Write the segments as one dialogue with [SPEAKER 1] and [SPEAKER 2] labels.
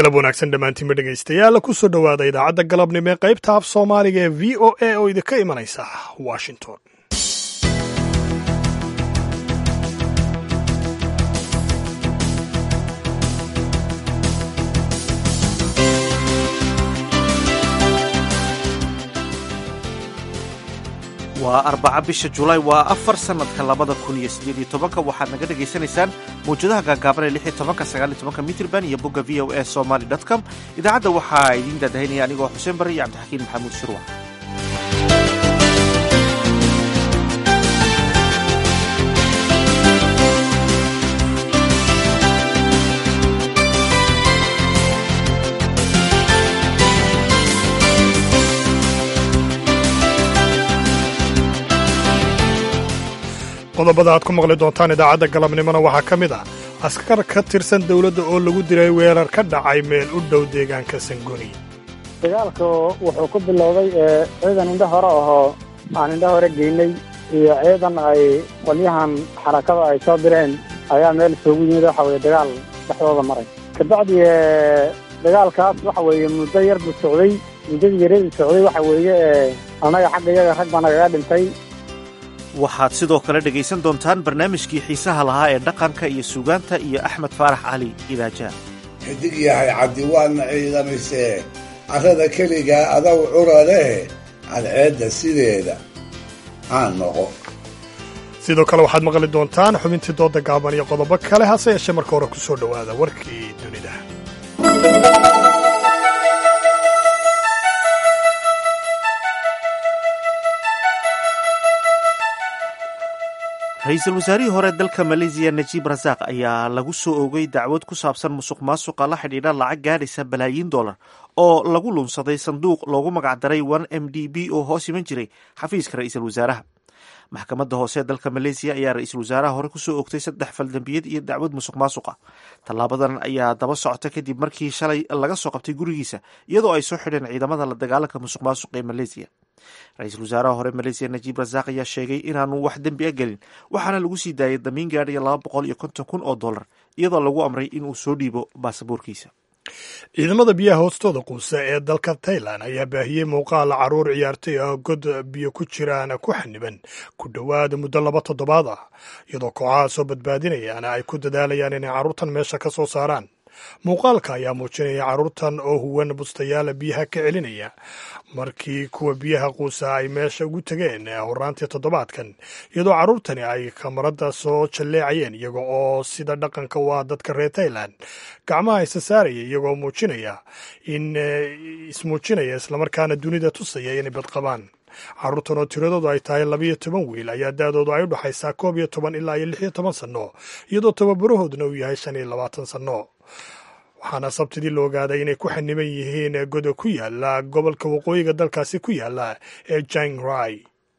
[SPEAKER 1] galab wanaagsan dhammaantiinba dhegaystayaal ku soo dhowaada idaacadda galabnimo ee qaybta af soomaaliga ee v o a oo idinka imanaysa washington
[SPEAKER 2] waa arbaca bisha julaay waa afar sannadka labada kun iyo siddeed iyo tobanka waxaad naga dhagaysanaysaan mawjadaha gaagaaban ee lix iyo tobanka sagaal iyo tobanka mitrban iyo bogga v o a somaly dot com idaacadda waxaa idiin daadahaynaya anigoo xuseen barre iyo cabdixakiin maxamuud shirwa
[SPEAKER 1] qodobada aad ku maqli doontaan idaacadda galabnimona waxaa ka mid ah askar ka tirsan dowladda oo lagu dilay weerar ka dhacay meel u dhow deegaanka sangoni
[SPEAKER 3] dagaalka wuxuu ku bilowday ciidan indho hore ahoo aan indho hore geynay iyo ciidan ay qolyahan xarakada ay soo direen ayaa meel isugu yimid waxa weye dagaal dhexdooda maray kabacdi dagaalkaas waxa weeye muddo yar buu socday muddadii yaradii socday waxa weeye annaga xagga iyaga rag baa nagaga dhintay
[SPEAKER 2] waxaad sidoo kale dhegaysan doontaan barnaamijkii xiisaha lahaa ee dhaqanka iyo suugaanta iyo axmed faarax cali idaajaa
[SPEAKER 4] xidig yahay cabdi waadna ciidamisee carrada keligaa adaw cura leh cadceedda sideeda aan noqo
[SPEAKER 1] sidoo kale waxaad maqli doontaan xubintii dooda gaaban iyo qodobo kale hase yeeshee marka hore ku soo dhowaada warkii dunida
[SPEAKER 2] ra-iisul wasaarihii hore dalka maleesiya najiib rasaaq ayaa lagu soo oogay dacwad ku saabsan musuq maasuqa la xidhiidha lacag gaadhaysa balaayiin dollar oo lagu lunsaday sanduuq loogu magacdaray one m d b oo hoos iman jiray xafiiska ra-iisul wasaaraha maxkamadda hoose ee dalka maleesiya ayaa ra-iisul wasaaraha hore kusoo ogtay saddex faldambiyad iyo dacwad musuq maasuqa tallaabadan ayaa daba socota kadib markii shalay laga soo qabtay gurigiisa iyadoo ay soo xidheen ciidamada la dagaalanka musuq maasuqa ee maleesiya ra-iisul wasaaraha hore maleesiya najiib rasaaq ayaa sheegay inaanu wax dembi a gelin waxaana lagu sii daayay damiin gaadhaya laba boqol iyo konton kun oo dollar iyadoo lagu amray inuu soo dhiibo baasaboorkiisa
[SPEAKER 1] ciidamada biyaha hoostooda quusa ee dalka tailan ayaa baahiyey muuqaal caruur ciyaartay ah god biyo ku jiraan ku xaniban ku dhowaad muddo laba toddobaad ah iyadoo kooxaha soo badbaadinayaan ay ku dadaalayaan inay carruurtan meesha ka soo saaraan muuqaalka ayaa muujinaya carruurtan oo huwan bustayaala biyaha ka celinaya markii kuwa biyaha quusa ay meesha ugu tegeen horaantii toddobaadkan iyadoo carruurtani ay kamarada soo jalleecayeen iyaga oo sida dhaqanka u ah dadka reer tailan gacmaha isa saaraya iyagoo muujinaya in ismuujinaya islamarkaana dunida tusaya inay badqabaan carruurtan oo tiradoodu ay tahay labiyo toban wiil ayaa da-doodu ay u dhexaysaa koob iyo toban ilaa iyo lix iyo toban sanno iyadoo tababarahooduna uu yahay shan iyo labaatan sanno waxaana sabtidii la ogaaday inay ku xaniban yihiin goda ku yaala gobolka waqooyiga dalkaasi ku yaala ee jangrai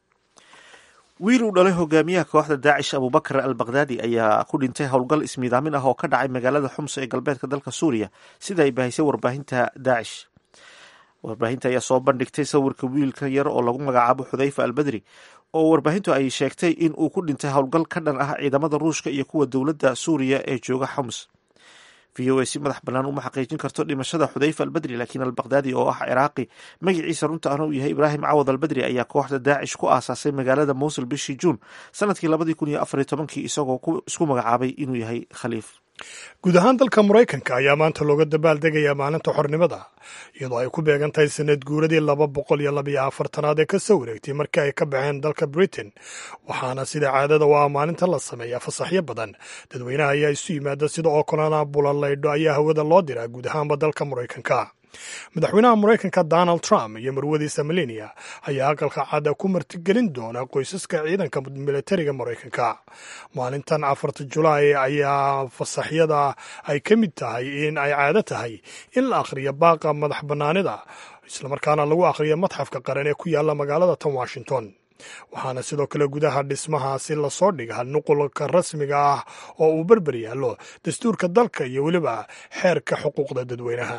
[SPEAKER 2] wiil uu dhalay hogaamiyaha kooxda daacish abubakar al bakhdadi ayaa ku dhintay howlgal ismiidaamin ah oo ka dhacay magaalada xums ee galbeedka dalka suuriya sida ay baahisay warbaahinta daacish warbaahinta ayaa soo bandhigtay sawirka wiilka yar oo lagu magacaabo xudayfa albedri oo warbaahintu ay sheegtay in uu ku dhintay howlgal ka dhan ah ciidamada ruushka iyo kuwa dowladda suuriya ee jooga xums v o a si madax bannaan uma xaqiijin karto dhimashada xudayfa albedri laakiin albakhdadi oo ah ciraaqi magaciisa runta ahna uu yahay ibraahim cawad albedri ayaa kooxda daacish ku aasaasay magaalada mowsul bishii juun sanadkii labadii kun iyo afar iyo tobankii isagoo isku magacaabay inuu yahay khaliif
[SPEAKER 1] guud ahaan dalka maraykanka ayaa maanta looga dabaaldegayaa maalinta xornimada iyadoo ay ku beegan tahay sanad guuradii laba boqol iyo labiyo afartanaad ee kasoo wareegtay markii ay ka baxeen dalka britain waxaana sida caadada u ah maalinta la sameeyaa fasaxyo badan dadweynaha ayaa isu yimaada sida oo kalena bulalaydho ayaa hawada loo diraa guud ahaanba dalka maraykanka madaxweynaha maraykanka donald trump iyo marwadiisa melania ayaa aqalka cadda ku martigelin doona qoysaska ciidanka militariga maraykanka maalintan afarta julaay ayaa fasaxyada ay ka mid tahay in ay caado tahay in la akhriyo baaqa madax bannaanida islamarkaana lagu akhriyo madxafka qaran ee ku yaala magaalada tan washington waxaana sidoo kale gudaha dhismahaasi lasoo dhiga nuqulka rasmiga ah oo uu berber yaallo dastuurka dalka iyo weliba xeerka xuquuqda dadweynaha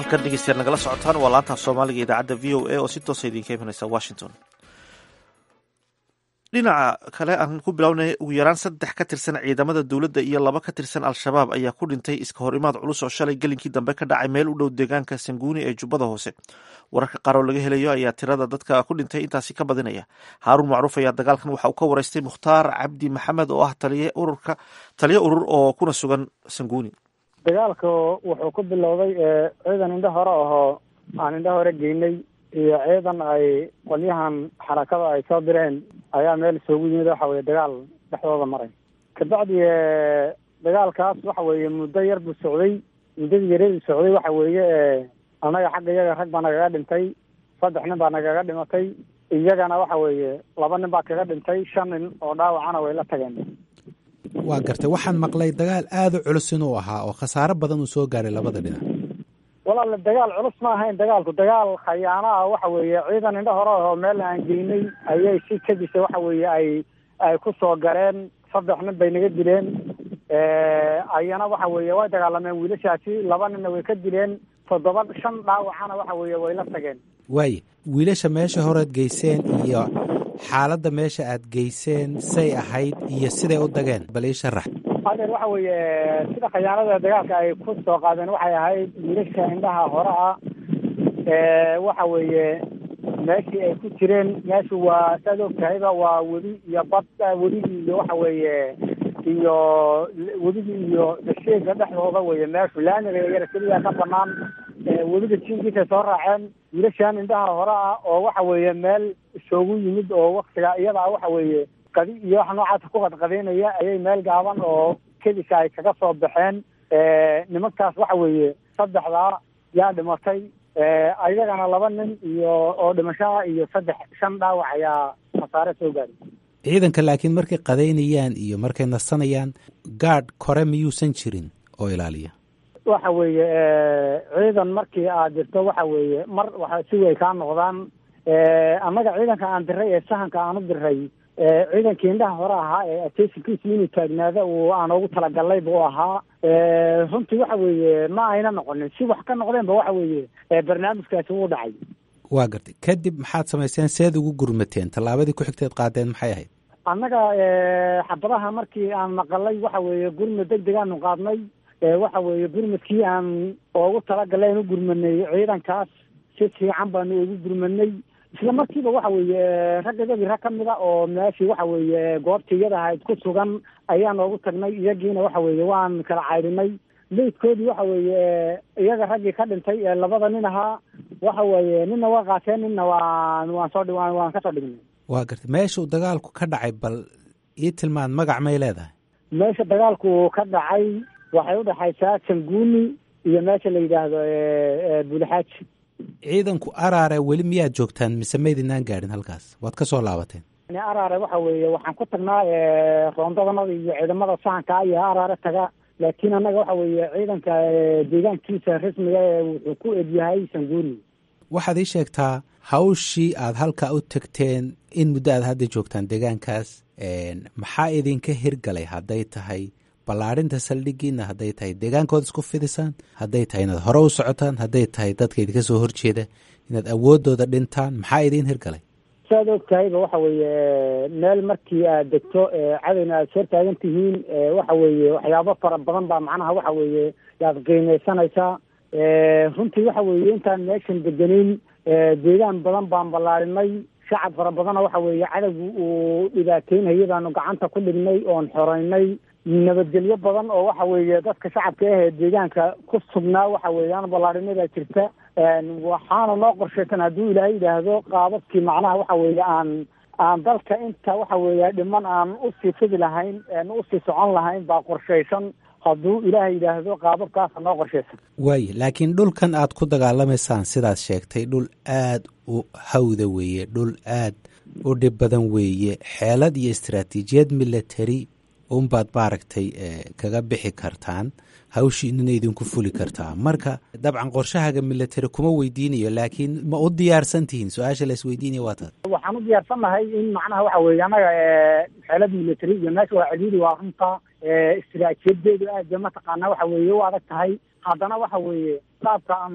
[SPEAKER 2] halkan dhegeystayaal nagala socotaan waa laanta soomaaliga idaacadda v o a oo si toosa idinka imanaysa washington dhinaca kale aan ku bilownay ugu yaraan saddex ka tirsan ciidamada dowladda iyo laba ka tirsan al-shabaab ayaa ku dhintay iska hor imaad culus oo shalay gelinkii dambe ka dhacay meel u dhow deegaanka sanguuni ee jubbada hoose wararka qaar oo laga helayo ayaa tirada dadka ku dhintay intaasi ka badinaya haaruun macruuf ayaa dagaalkan waxa uu ka wareystay mukhtaar cabdi maxamed oo ah taliye ururka taliye urur oo kuna sugan sanguuni
[SPEAKER 3] dagaalka wuxuu ku bilowday ciidan indho hore ahoo aan indho hore geynay iyo ciidan ay qolyahan xarakada ay soo direen ayaa meel isugu yimid waxa weye dagaal dhexdooda maray kabacdi dagaalkaas waxa weeye muddo yar buu socday muddadii yaradii socday waxa weeye annaga xagga iyaga rag baa nagaga dhintay saddex nin baa nagaga dhimatay iyagana waxa weeye laba nin baa kaga dhintay shan nin oo dhaawacana way la tageen
[SPEAKER 5] waa gartay waxaan maqlay dagaal aada u culus inuu ahaa oo khasaaro badan uu soo gaaray labada dhinac
[SPEAKER 3] walaale dagaal culus ma ahayn dagaalku dagaal khayaano ah waxa weeye ciidan indho hore oo meel aan geynay ayay si kadisa waxa weeye ay ay ku soo gareen saddex nin bay naga dileen ayana waxa weeye way dagaalameen wiilashaasi laba ninna way ka dileen toddoba shan dhaawacana waxa weeye way la tageen
[SPEAKER 5] waaye wiilasha meesha horead geyseen iyo xaaladda meesha aad geyseen say ahayd iyo siday u dageen bal ii sharax
[SPEAKER 3] adeer waxa weeye sida khayaanada dagaalka ay ku soo qaadeen waxay ahayd wiilasha indhaha hore ah waxa weeye meeshii ay ku jireen meeshu waa saad og tahayba waa webi iyo bad webigii iyo waxa weeye iyo webigii iyo dasheega dhexdooda weye meeshu laamiga yara keliya ka banaan webiga jinkiisay soo raaceen wiilashan indhaha hore ah oo waxa weeye meel isoogu yimid oo waktiga iyada ah waxa weeye qadi iyo waxa noocaasa ku qadqadaynaya ayay meel gaaban oo kedisa ay kaga soo baxeen nimankaas waxa weeye saddexdaa yaa dhimatay ayagana laba nin iyo oo dhimashaha iyo saddex shan dhaawac ayaa khasaare soo gaaray
[SPEAKER 5] ciidanka laakiin markay qadaynayaan iyo markay nasanayaan gaadh kore miyuusan jirin oo ilaaliya
[SPEAKER 3] waxa weeye ciidan markii aad dirto waxa weeye mar waxa si way kaa noqdaan annaga ciidanka aan diray ee sahanka aan u diray ciidankii indhaha hore ahaa ee ateysankiisu inuu taagnaada uu aan ugu talagalay buu ahaa runtii waxa weeye ma ayna noqonin si wax ka noqdeenba waxa weeye barnaamijkaasi wuu dhacay
[SPEAKER 5] waa gartay kadib maxaad samayseen seed ugu gurmateen tallaabadii ku xigteed qaadeen maxay ahayd
[SPEAKER 3] annaga xabadaha markii aan maqalay waxa weeye gurmad deg degaanu qaadnay waxa weeye gurmadkii aan ugu talagalay aan u gurmanay ciidankaas si fiican baanu ugu gurmanay isla markiiba waxa weeye raggadadii rag ka mid a oo meeshii waxa weeye goobtii iyada ahayd ku sugan ayaan oogu tagnay iyagiina waxa weeye waan kala caydhinay meydkoodii waxa weeye iyaga raggii ka dhintay ee labada nin ahaa waxa weeye ninna waa qaateen ninna waan waan soo waan waan kasoo dhignay
[SPEAKER 5] waa gartay meesha uu dagaalku ka dhacay bal ii tilmaan magac may leedahay
[SPEAKER 3] meesha dagaalku ka dhacay waxay udhexaysaa sanguuni iyo meesha la yidhaahdo bulixaaji
[SPEAKER 5] ciidanku araare weli miyaad joogtaan mise maydinaan gaadhin halkaas waad ka soo laabateen
[SPEAKER 3] araare waxa weeye waxaan ku tagnaa roondadanada iyo ciidamada sahanka iyo araare taga laakiin annaga waxa weeye ciidanka deegaankiisa rasmiga ee wuxuu ku egyahay sanguuni
[SPEAKER 5] waxaad ii sheegtaa hawshii aad halkaa u tagteen in muddo aad hadda joogtaan deegaankaas maxaa idinka hirgalay hadday tahay ballaadhinta saldhigiina hadday tahay deegaankooda isku fidisaan hadday tahay inaad hore u socotaan hadday tahay dadka idinka soo horjeeda inaad awoodooda dhintaan maxaa idiin hirgalay
[SPEAKER 3] saad og tahayba waxa weeye meel markii aad degto cadowna aad soo taagan tihiin waxa weeye waxyaabo fara badan baa macnaha waxa weeye yaad qiimeysanaysaa runtii waxa weeye intaan meeshan degenin deegaan badan baan ballaarinay shacab fara badana waxa weeye cadowgu uu dhibaateynayay baanu gacanta ku dhignay oon xoreynay nabadgelyo badan oo waxa weeye dadka shacabka ah ee deegaanka ku sugnaa waxa weeyaan ballaarinada jirta waxaana noo qorshaysan hadduu ilaahay yidhaahdo qaababkii macnaha waxa weeye aan aan dalka inta waxa weeye dhiman aan usii fidi lahayn usii socon lahayn baa qorshaysan hadduu ilaahay yidhaahdo qaababkaasa noo qorshaysan
[SPEAKER 5] waaye laakiin dhulkan aad ku dagaalamaysaan sidaad sheegtay dhul aad u hawda weeye dhul aad u dhib badan weeye xeelad iyo istaraatiijiyad military unbaad maaragtay kaga bixi kartaan hawshiinina idinku fuli kartaa marka dabcan qorshahaga military kuma weydiinayo laakiin ma u diyaarsan tihiin su-aasha la isweydiinaya waa taas
[SPEAKER 3] waxaan u diyaarsannahay in macnaha waxa weeye annaga xeelad military iyo meesha waa celiiri waa runta istiraatiijadeedu aad ba mataqaana waxa weeye u adag tahay haddana waxa weeye qaabka aanu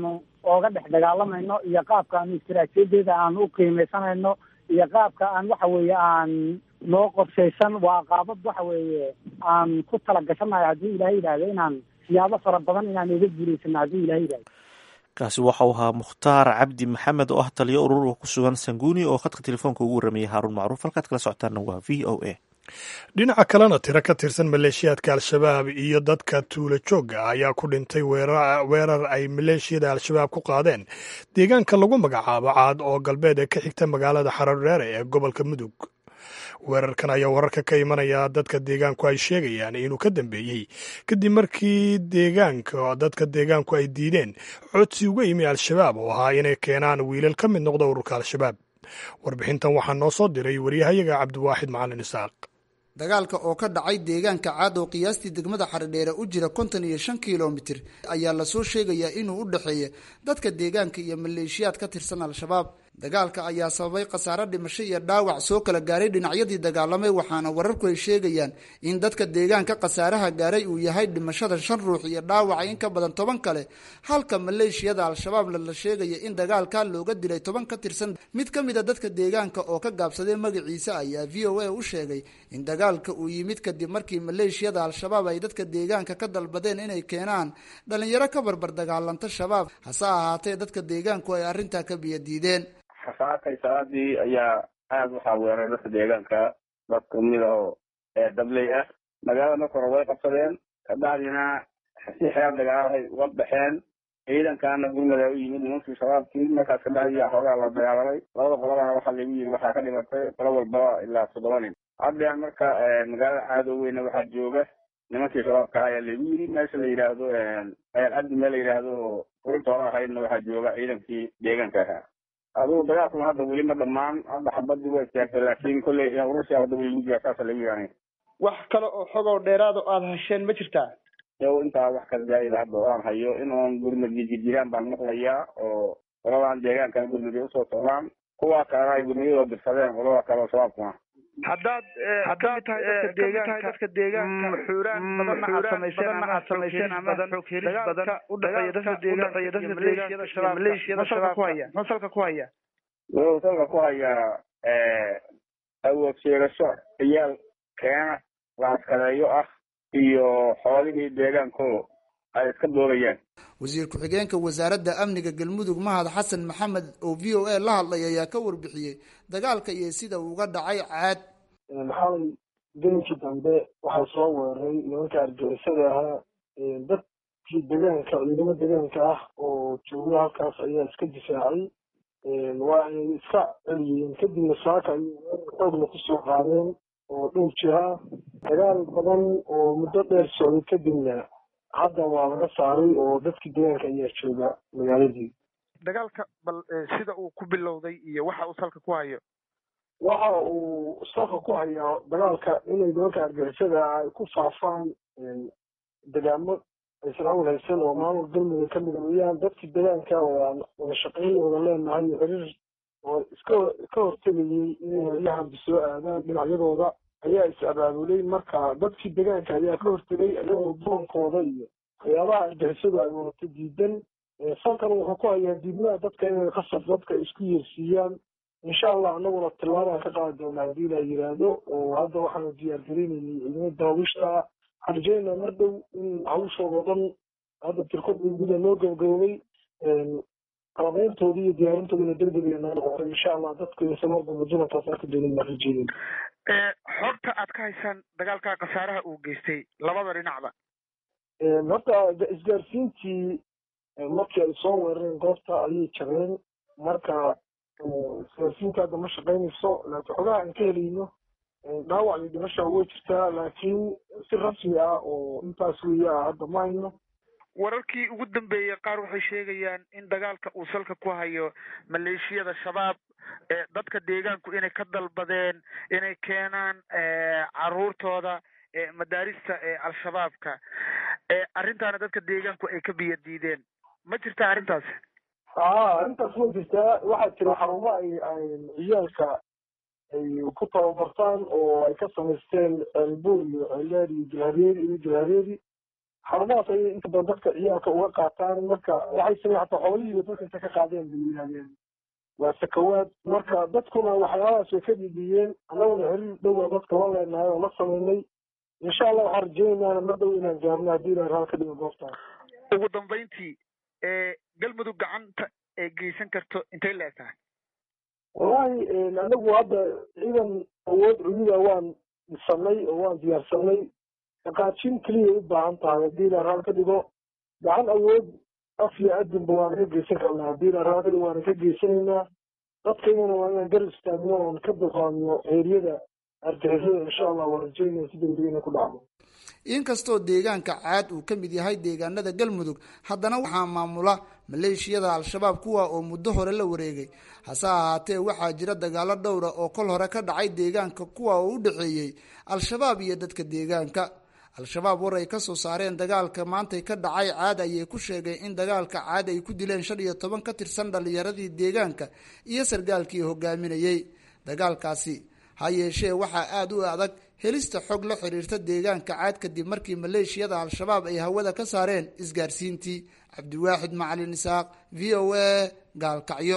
[SPEAKER 3] ooga dhex dagaalamayno iyo qaabka aan istaraatiijiyadeeda aan u qiimeysanayno iyo qaabka aan waxa weeye aan noo qorshaysan waa qaabab waxa weeye aan ku tala gashanayo haddii ilahay yidhaahdo inaan siyaabo fara badan inaan uga guulaysano haddii ilahay yidhahdo
[SPEAKER 2] kaasi waxa uu ahaa mukhtaar cabdi maxamed oo ah taliyo urur oo ku sugan sanguuni oo khadka telefoonka ugu warramayay haaruun macruuf halkaad kala socotaanna waa v o a
[SPEAKER 1] dhinaca kalena tiro ka tirsan maleeshiyaadka al-shabaab iyo dadka tuulo joogga ah ayaa ku dhintay weerar ay maleeshiyada al-shabaab ku qaadeen deegaanka lagu magacaabo caad oo galbeed ee ka xigta magaalada xarardheere ee gobolka mudug weerarkan ayaa wararka ka imanaya dadka deegaanku ay sheegayaan inuu ka dambeeyey kadib markii deegaanka dadka deegaanku ay diideen codsi uga yimi al-shabaab oo ahaa inay keenaan wiilal ka mid noqda ururka al-shabaab warbixintan waxaa noo soo diray waryahayaga cabdiwaaxid macalin isaaq
[SPEAKER 6] dagaalka oo ka dhacay deegaanka caad oo qiyaastii degmada xaredheere u jira konton iyo shan kilomitir ayaa lasoo sheegayaa inuu u dhexeeya dadka deegaanka iyo maleeshiyaad ka tirsan al-shabaab dagaalka ayaa sababay khasaare dhimasho iyo dhaawac soo kala gaaray dhinacyadii dagaalamay waxaana wararku ay sheegayaan in dadka deegaanka khasaaraha gaaray uu yahay dhimashada shan ruux iyo dhaawaca in ka badan toban kale halka maleeshiyada al-shabaabna la sheegaya in dagaalka looga dilay toban ka tirsan mid ka mid a dadka deegaanka oo ka gaabsaday magaciisa ayaa v o a u sheegay in dagaalka uu yimid kadib markii maleeshiyada al-shabaab ay dadka deegaanka ka dalbadeen inay keenaan dhalinyaro ka barbar dagaalanta shabaab hase ahaatee dadka deegaanku ay arrintaa ka biyadiideen
[SPEAKER 7] xasaakay salaadii ayaa aada waxaa weeray dadka deegaanka dad kamid oo dabley ah magaalada marka hore way qabsadeen kabacdina si xeer dagaalahay uga baxeen ciidankaana gurmada u yimid nimankii shabaabkii markaas kabacdi yaa xoogaa la dagaalamay labada qolabana waxaa lagu yiri waxaa ka dhimatay qolo walbaba ilaa toddoba nin haddean marka magaalada caadoweyna waxaa jooga nimankii shabaabka ayaa lagu yiri meesha la yidhaahdo cabdi meel la yidhaahdo urintooda ahaydna waxaa jooga ciidankii deegaanka ahaa adugu dagaalkuna hadda weli ma dhamaan hadda xabadii way istaagtay laakiin kolley urursi hadda weli lagu jira saasa lagu yaanay
[SPEAKER 8] wax kale oo xogoo dheeraad oo aada hesheen ma jirtaa
[SPEAKER 7] yow intaa wax ka zaayida hadda oo aan hayo inuun gurmadi jirjiraan baan maqlayaa oo qoladan deegaankan gurmadi usoo socdaan kuwaa kalena ay gurmadiyadoo dirsadeen qolada kale oo shabaabkuna
[SPEAKER 8] haddaad haddaad tahay dadka deegaanka dadka deegaanka xuuraan badanna aad samayseen ama aad samayseen ama xoog helis badan u dhexeeya dadka deegaanka iyo dadka maleeshiyada shabaab maleeshiyada shabaab ku haya muxuu salka ku haya
[SPEAKER 7] wuxuu salka ku hayaa awood sheegasho ciyaal keena laaskadeeyo ah iyo xoolihii deegaanko ay iska doorayaan
[SPEAKER 6] wasiir ku-xigeenka wasaaradda amniga galmudug mahad xasan maxamed oo v o a la hadlay ayaa ka warbixiyey dagaalka iyo sida uu uga dhacay caad
[SPEAKER 9] maxamed gelinkii dambe waxaa soo weeraray nimanka argagixisada ahaa dadkii deegaanka ciidamo deegaanka ah oo jooga halkaas ayaa iska difaacay waa ay iska celiyeen kadibna saaka ayay xoogna kusoo qaadeen oo dhowr jiha dagaal badan oo muddo dheer socday kadibna hadda waa laga saaray oo dadkii deegaanka ayaa jooga magaaladii
[SPEAKER 8] dagaalka bal sida uu ku bilowday iyo waxa uu salka ku hayo
[SPEAKER 9] waxa uu salka ku hayaa dagaalka inay nimanka argixisada ay ku faafaan degaamo aysan awl haysan oo maamul galmudug ka mid weeyaan dadkii deegaanka oo aan wada shaqayn wada leenahay xiriir oo iska ka hortegayay inay heryahanba soo aadaan dhinacyadooda ayaa is abaabulay marka dadkii deegaanka ayaa ka hortegay iyagoo boonkooda iyo waxyaabaha argixisadu ay wadato diidan salkan wuxuu ku hayaa diidmaha dadka inay qasab dadka isku yeersiiyaan insha allah anaguna tillaabaan ka qaadi doonaa haddii la yiraahdo oo hadda waxaanu diyaargarinaynay ciidamo daawiishta waxaan rajeynaa mar dhow in hawshooda dhan hadda tirkod guda loo gabagaboobay qalabeyntoodii iyo diyaarintoodina degdeg ay noo noqotay insha allah dadku insa mar dambe dulankaas arki doonin baan rajeynay
[SPEAKER 8] xogta aad ka haysaan dagaalka khasaaraha uu geystay labada dhinacba
[SPEAKER 9] horta isgaarsiintii markii ay soo weerareen goobta ayay jabeen marka isgaarsiinta hadda ma shaqaynayso laakiin xogaha aan ka helayno dhaawac iyo dhimasha way jirtaa laakiin si rasmi ah oo intaas weeye ah hadda ma hayno
[SPEAKER 8] wararkii ugu dambeeyey qaar waxay sheegayaan in dagaalka uu salka ku hayo maleeshiyada shabaab dadka deegaanku inay ka dalbadeen inay keenaan caruurtooda madaarista al-shabaabka arrintaana dadka deegaanku ay ka biyo diideen ma jirtaa arrintaas
[SPEAKER 9] aa arrintaas way jirtaa waxaa jira xarumo ay ciyaalka ay ku tababartaan oo ay ka samaysteen ceelbuur iyo ceeldheer iyo jilhareeri iyo jilhareeri xarumahaas ayay inta badan dadka ciyaalka uga qaataan marka waxay samey hataa xoolihiiba dadka inta ka qaadeen bay yidhahdeen waa sakawaad marka dadkuna waxyaabahaas way ka dhidhiyeen annaguna xiriir dhowa dadka la leenahay oo la sameynay insha allah waxaan rajeynaana mar dhow inaan gaarno haddii ilahay raal ka dhigo goobtaas
[SPEAKER 8] ugu dambayntii galmudug gacanta ee geysan karto intay la eg tahay
[SPEAKER 9] wallahi anagu hadda ciidan awood cududa waan dhisanay oo waan diyaarsanay dhaqaajin keliya u baahan tahay haddii ilahay raal ka dhigo gacan awood af iyo adinba waana ka geysan karnaa haddii ilahay raal ka dhigo waana ka geysanaynaa dadkaygana waa inaan gar istaagno oon ka dulqaadno eeriyada argixisada insha allah waan rajeynaya si degdeg inay ku dhacdo
[SPEAKER 6] inkastoo deegaanka caad uu ka mid yahay deegaanada galmudug haddana waxaa maamula maleeshiyada al-shabaab kuwa oo muddo hore la wareegay hase ahaatee waxaa jira dagaalo dhowra oo kol hore ka dhacay deegaanka kuwa oo u dhexeeyey al-shabaab iyo dadka deegaanka al-shabaab war ay kasoo saareen dagaalka maantay ka dhacay caad ayay ku sheegeen in dagaalka caad ay ku dileen shan iyo toban ka tirsan dhalinyaradii deegaanka iyo sargaalkii hogaaminayey dagaalkaasi ha yeeshee waxaa aada u adag helista xog la xiriirta deegaanka caad kadib markii maleeshiyada al-shabaab ay hawada ka saareen isgaarsiintii cabdiwaaxid macalin isaaq v o a gaalkacyo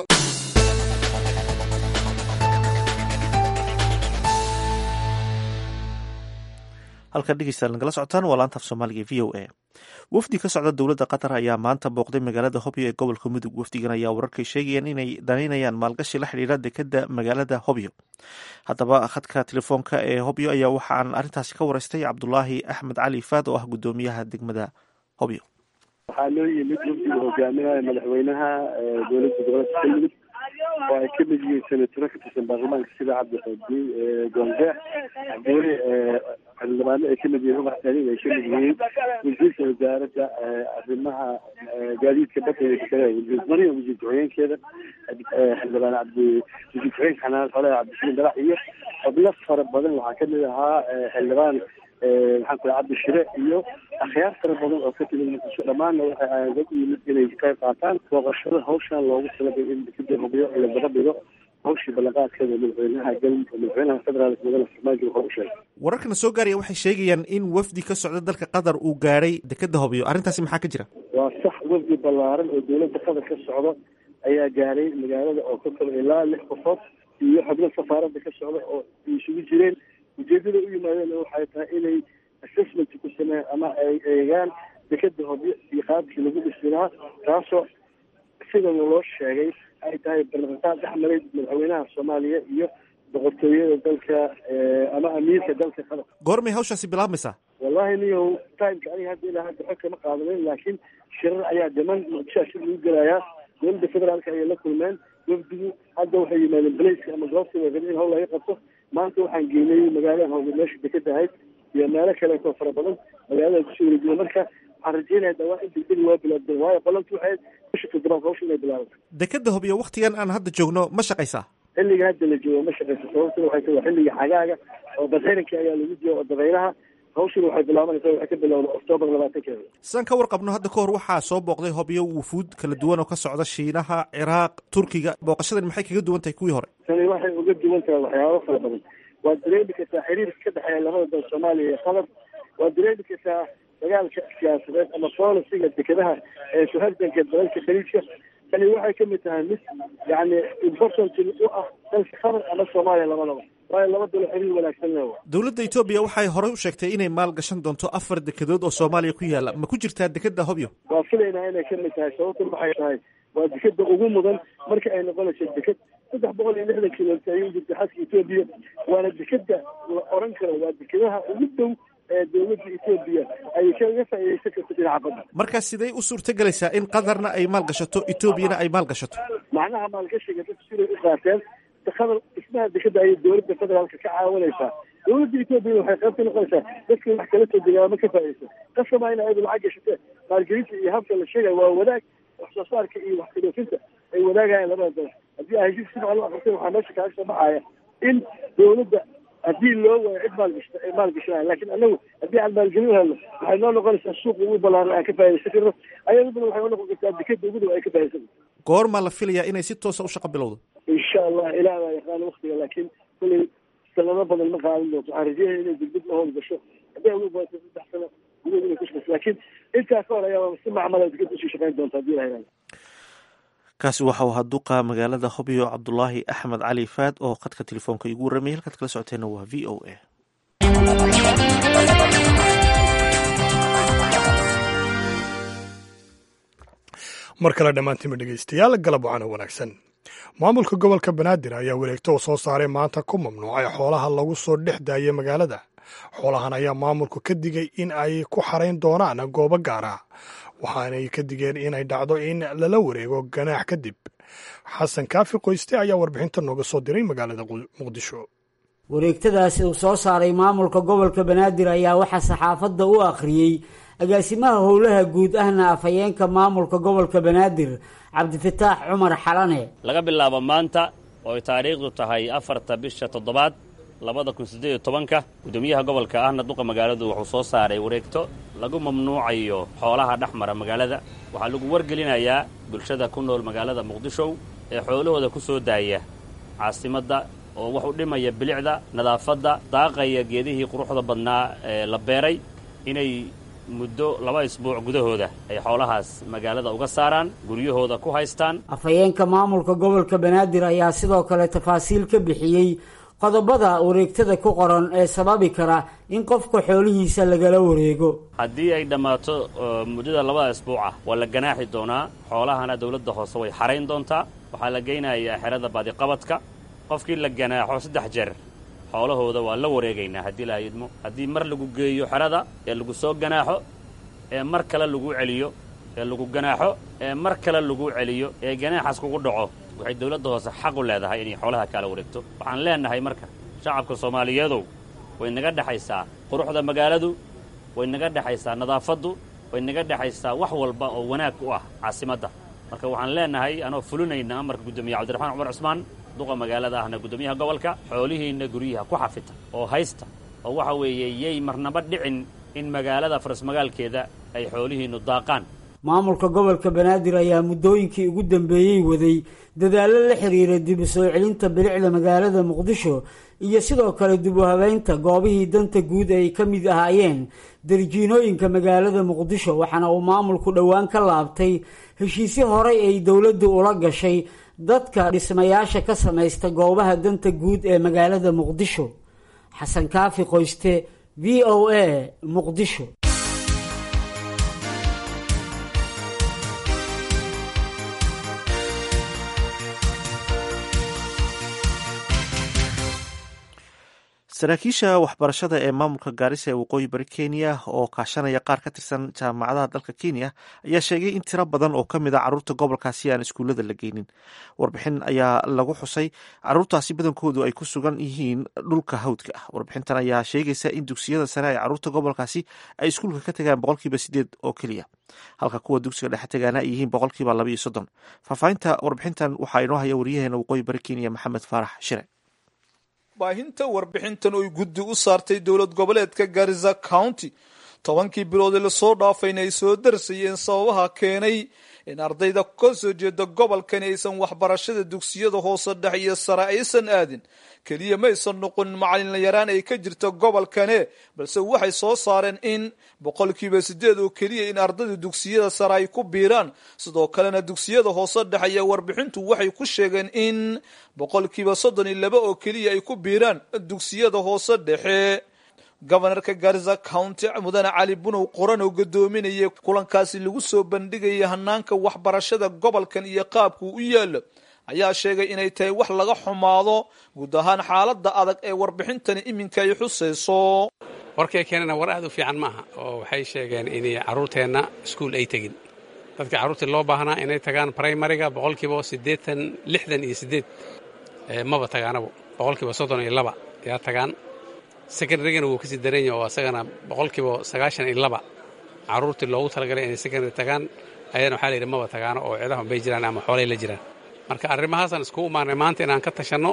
[SPEAKER 2] halkan dhegeystayaal nagala socotaan waa laanta af soomaaliga v o a wafdi ka socda dowladda qatar ayaa maanta booqday magaalada hobyo ee gobolka mudug wafdigan ayaa wararkay sheegayaan inay danaynayaan maalgashi la xidhiira dekeda magaalada hobyo haddaba khadka telefoonka ee hobyo ayaa waxaan arrintaasi ka wareystay cabdulaahi axmed cali faad oo ah guddoomiyaha degmada hobyo
[SPEAKER 10] waxaa loo yimid wafdiga hogaaminaya madaxweynaha dowladda gobolka galmudug oo ay ka mid yihiin senataro ka tirsan baarlamaanka sida cabdiqaadi goonjeex cabdiweli xildhibaano ay kamid yihiin ubax saliim ay kamid yihiin wasiirka wasaaradda arrimaha gaadiidka badda iyo dekadaha wasiir mariya wasiir ku-xigeenkeeda xildhibaan cabdi wasiir ku-xigeenka xanaan xoolaha cabdisaliim dalax iyo xubno fara badan waxaa kamid ahaa xildhibaan maxaan ku cabdi shire iyo akhyaar fara badan oo ka timid muqdisho dhammaanna waxay aayada u yimid inay ka qayb qaataan booqashada hawshan loogu talagalay in dekeda hubiyo la daba dhigo hawshii ballanqaadkeeda madaxweynaha galmudug madaxweynaha federaalk mudane farmaajo wuxuu u sheegay
[SPEAKER 2] wararkana soo gaaraya waxay sheegayaan in wafdi ka socda dalka qatar uu gaadhay dekeda hobyo arrintaasi maxaa ka jira
[SPEAKER 10] waa sax wafdi ballaaran oo dowladda qatar ka socda ayaa gaaray magaalada oo ka kaba ilaa lix qofood iyo xubno safaaradda ka socda oo isugu jireen ujeedada u yimaadeen waxay tahay inay assessment ku sameeyaan ama ay eegaan dekeda hobyo iyo qaabkii lagu dhisi lahaa taasoo sida loo sheegay ay tahay ballanqaad dhex maray madaxweynaha soomaaliya iyo boqortooyada dalka ama amiirka dalka qatar
[SPEAKER 2] goormay hawshaasi bilaabmaysaa
[SPEAKER 10] wallahi niyow timeka aniga hadda ilaa hadda xog kama qaadanin laakiin shirar ayaa dhiman muqdishoa shir lagu gelayaa dowladda federaalka ayay la kulmeen wafdigu hadda waxay yimaadeen baleyska ama goobta way rabeen in hawl laga qabto maanta waxaan geynay magaalada hawge meesha dekeda ahayd iyo meelo kaleetoo fara badan magaalada kusoo wareejiya marka waxaan rajeynaya dhawaa in degdegi waa bilaabdeen waayo qolantu waxay bisha toddobaad hawsha inay bilaabato
[SPEAKER 2] dekeda hobyo waktigan aan hadda joogno ma shaqaysaa
[SPEAKER 10] xilliga hadda la joogo ma shaqaysa sababtuna waxay tahay waa xilliga xagaaga oo badxiranka ayaa lagu jiro oo dabaylaha hawshuna waxay bilaabanaysaa waxay ka bilowda oktoobar labaatankeeda
[SPEAKER 2] sidaan ka warqabno hadda ka hor waxaa soo booqday hobyo wufuud kala duwan oo ka socda shiinaha ciraaq turkiga booqashadan maxay kaga duwan tahay kuwii hore
[SPEAKER 10] tani waxay uga duwan tahay waxyaabo fara badan waad dareemi kartaa xiriirka ka dhexeeya labada dal soomaaliya iyo qatar waad dareemi kartaa dagaalka siyaasadeed ama bolisiga dekedaha ee suhardanka dalalka khaliijka tani waxay kamid tahay mid yani important u ah dalka qatar ama soomaaliya labadaba waayo laba dalo xiriir wanaagsan le
[SPEAKER 2] dowladda etoobiya waxay horey u sheegtay inay maal gashan doonto afar dekedood oo soomaaliya ku yaala ma ku jirtaa dekeda hobyo
[SPEAKER 10] waa filaynaa inay kamid tahay sababtuna waxay tahay waa dekeda ugu mudan marka ay noqonayso deked saddex boqol iyo lixdan kilomitr ayuu jirta xaska etoobiya waana dekeda la oran karo waa dekedaha ugu dhow ee dowladda etoobiya ay kaga faa'iidaysan karto dhinaca badda
[SPEAKER 2] marka sidee u suurtagelaysaa in qatarna ay maal gashato etoobiyana ay maal gashato
[SPEAKER 10] macnaha maalgashiga dadku siday u qaateen qatar dhismaha dekeda ayay dowladda federaalka ka caawinaysaa dowladda etoobiya waxay qayb ka noqonaysaa dadka wax kala soo degaama ka faa'iidaysa qasama in ayadu lacag gashatee maalgelinta iyo habka la sheegaya waa wadaag wax soo saarka iyo wax kadhoofinta ay wadaagayaan labada dal haddii ay heshiis si fiican u aqristay waxaa meesha kaaga soo baxaya in dowladda haddii loo waayo cid maalgashta ay maalgashanaya laakiin anagu haddii aan maalgelin helno waxay noo noqonaysaa suuqa ugu ballaaran aan ka faa'iidaysan karno ayaduna waxay noqon kartaa dekeda ugu dhow ay ka faa'iidaysan karto
[SPEAKER 2] goormaa la filayaa inay si toosa u shaqo bilowdo
[SPEAKER 10] insha allah ilaah baa yaqaana waktiga laakiin kulay sanado badan ma qaadan doonto waxaan rajeynaya inay degdeg la howl gasho hadday ugu baato saddex sano gudahood inay ku shaqeyso laakiin intaa ka hor ayaa si macmala degada usii shaqeyn doonta hadii la helayo
[SPEAKER 2] kaasi waxau ahaa duqa magaalada hobyo cabdulaahi axmed cali faad oo khadka telefoonka igu warramayay halkaad kala socoteena waa v o a
[SPEAKER 1] mar kale dhammaantiinba dhegeystayaal galab wacana wanaagsan maamulka gobolka banaadir ayaa wareegto oo soo saaray maanta ku mamnuucay xoolaha lagu soo dhex daayay magaalada xoolahan ayaa maamulku ka digay in ay ku xarayn doonaan goobo gaara waxaanay ka digeen inay dhacdo in lala wareego ganaax kadib xasan kaafi qoyste ayaa warbixinta nooga soo diray magaalada muqdisho
[SPEAKER 11] wareegtadaasi uu soo saaray maamulka gobolka banaadir ayaa waxaa saxaafadda u akhriyey agaasimaha howlaha guud ahna afhayeenka maamulka gobolka banaadir cabdifataax cumar xalane
[SPEAKER 12] laga bilaabo maanta oo ay taariikhdu tahay afarta bisha toddobaad labada kun siddeed iyo tobanka guddoomiyaha gobolka ahna duqa magaaladu wuxuu soo saaray wareegto lagu mamnuucayo xoolaha dhex mara magaalada waxaa lagu wargelinayaa bulshada ku nool magaalada muqdisho ee xoolahooda ku soo daaya caasimadda oo wax u dhimaya bilicda nadaafadda daaqaya geedihii quruxda badnaa ee la beeray inay muddo laba isbuuc gudahooda ay xoolahaas magaalada uga saaraan guryahooda ku haystaan
[SPEAKER 11] afhayeenka maamulka gobolka banaadir ayaa sidoo kale tafaasiil ka bixiyey qodobada wareegtada ku qoran ee sababi kara in qofka xoolihiisa lagala wareego
[SPEAKER 12] haddii ay dhammaato muddada labada isbuuc ah waa la ganaaxi doonaa xoolahana dowladda hoose way xarayn doontaa waxaa la geynayaa xerada baadiqabadka qofkii la ganaaxo saddex jeer xoolahooda waa la wareegaynaa haddii la yidmo haddii mar lagu geeyo xerada ee lagu soo ganaaxo ee mar kale lagu celiyo ee lagu ganaaxo ee mar kale lagu celiyo ee ganaaxaas kugu dhaco waxay dowladda hoose xaq u leedahay inay xoolaha kala wareegto waxaan leenahay marka shacabka soomaaliyeedow way naga dhexaysaa quruxda magaaladu way naga dhexaysaa nadaafaddu way naga dhexaysaa wax walba oo wanaag u ah caasimadda marka waxaan leenahay anoo fulinayna amarka guddoomiye cabdiraxmaan cumar cusmaan duqa magaalada ahna guddoomiyaha gobolka xoolihiinna guryaha ku xafita oo haysta oo waxa weeye yay marnaba dhicin in magaalada farasmagaalkeeda ay xoolihiinnu daaqaan
[SPEAKER 11] maamulka gobolka banaadir ayaa muddooyinkii ugu dambeeyey waday dadaallo la xiriira dib u soo celinta bilicda magaalada muqdisho iyo sidoo kale dib u habeynta goobihii danta guud ay ka mid ahaayeen darjiinooyinka magaalada muqdisho waxaana uu maamulku dhowaan ka laabtay heshiisyo horey ay dowladdu ula gashay dadka dhismayaasha ka samaysta goobaha danta guud ee magaalada muqdisho xasan kaafi qoyste v o a muqdisho
[SPEAKER 2] saraakiisha waxbarashada ee maamulka gaarisa ee waqooyi bari kenya oo kaashanaya qaar ka tirsan jaamacadaha dalka kenya ayaa sheegay in tiro badan oo ka mid a caruurta gobolkaasi aan iskuullada la geynin warbixin ayaa lagu xusay caruurtaasi badankoodu ay ku sugan yihiin dhulka hawdka ah warbixintan ayaa sheegaysa in dugsiyada sare ay caruurta gobolkaasi ay iskuulka ka tagaan boqolkiiba sideed oo keliya halka kuwa dugsiga dhexe tagaana ay yihiin boqolkiiba laba iyo soddon faahfaahinta warbixintan waxaa inoo haya wariyaheena waqooyi bari kenya maxamed faarax shire
[SPEAKER 13] baahinta warbixintan oy guddi u saartay dowlad goboleedka garisa county tobankii biloodee lasoo dhaafayna ay soo darsayeen sababaha keenay in ardayda ka soo jeeda gobolkani aysan waxbarashada dugsiyada hoose dhex iyo sare aysan aadin keliya ma aysan noqon macalinlayaraan ay ka jirta gobolkane balse waxay soo saareen in boqolkiiba sideed oo keliya in ardayda dugsiyada sare ay ku biiraan sidoo kalena dugsiyada hoose dhex ayaa warbixintu waxay ku sheegeen in boqolkiiba soddon iyo laba oo keliya ay ku biiraan dugsiyada hoose dhexe gobanarka garisa county mudane cali bunow qoran oo gadoominaya kulankaasi lagu soo bandhigaya hanaanka waxbarashada gobolkan iyo qaabkuu u yaalo ayaa sheegay inay tahay wax laga xumaado guud ahaan xaalada adag ee warbixintani iminka ay xusayso
[SPEAKER 14] warkay keenana war aad u fiican maaha oo waxay sheegeen inay carruurteenna iskuul ay tegin dadka carruurtii loo baahnaa inay tagaan primariga boqolkiiba siddeetan lixdan iyo siddeed maba tagaanabo boqolkiiba soddon iyo laba yaa tagaan secondarygana wuu kasii daranya oo asagana boqolkiiba sagaashan iyo laba carruurtii loogu talagalay inay secondary tagaan ayadana waxaa layidhi maba tagaano oo ciidahun bay jiraan ama xoolay la jiraan marka arrimahaasaan iskugu imaanay maanta inaan ka tashanno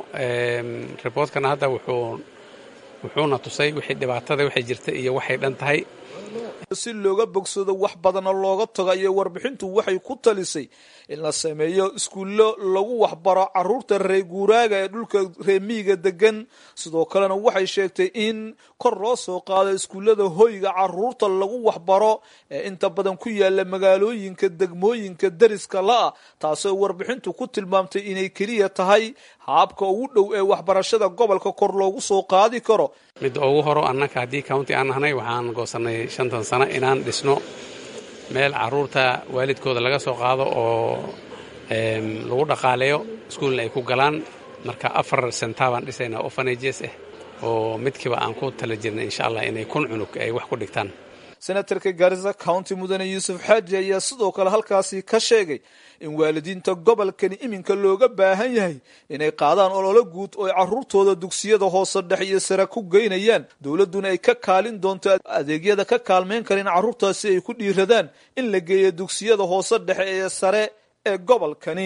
[SPEAKER 14] reportkana hadda wuxuu wuxuuna tusay wixii dhibaatada waxay jirta iyo waxay dhan tahay
[SPEAKER 13] si looga bogsado wax badana looga tago ayay warbixintu waxay ku talisay in la sameeyo iskuullo lagu waxbaro caruurta reer guuraaga ee dhulka reemiyiga degan sidoo kalena waxay sheegtay in kor loo soo qaado iskuullada hoyga caruurta lagu waxbaro ee inta badan ku yaala magaalooyinka degmooyinka deriska la-ah taasoo warbixintu ku tilmaamtay inay keliya tahay haabka ugu dhow ee waxbarashada gobolka kor loogu soo qaadi karo
[SPEAKER 14] midda ugu horo annaka haddii county aan nahnay waxaan goosanay shantan sano inaan dhisno meel caruurta waalidkooda laga soo qaado oo lagu dhaqaaleeyo iskuulna ay ku galaan marka afar senta baan dhisaynaa ofanages ah oo midkiiba aan ku tala jirnay insha allah inay kun cunug ay wax ku dhigtaan
[SPEAKER 13] senatarka garisa county mudane yuusuf xaaji ayaa sidoo kale halkaasi ka sheegay in waalidiinta gobolkani iminka looga baahan yahay inay qaadaan ololo guud oo ay caruurtooda dugsiyada hoose dhexe iyo sare ku geynayaan dowladduna ay ka kaalin doonto adeegyada ka kaalmeyn kara in carruurtaasi ay ku dhiiradaan in la geeyo dugsiyada hoose dhexe ee sare ee gobolkani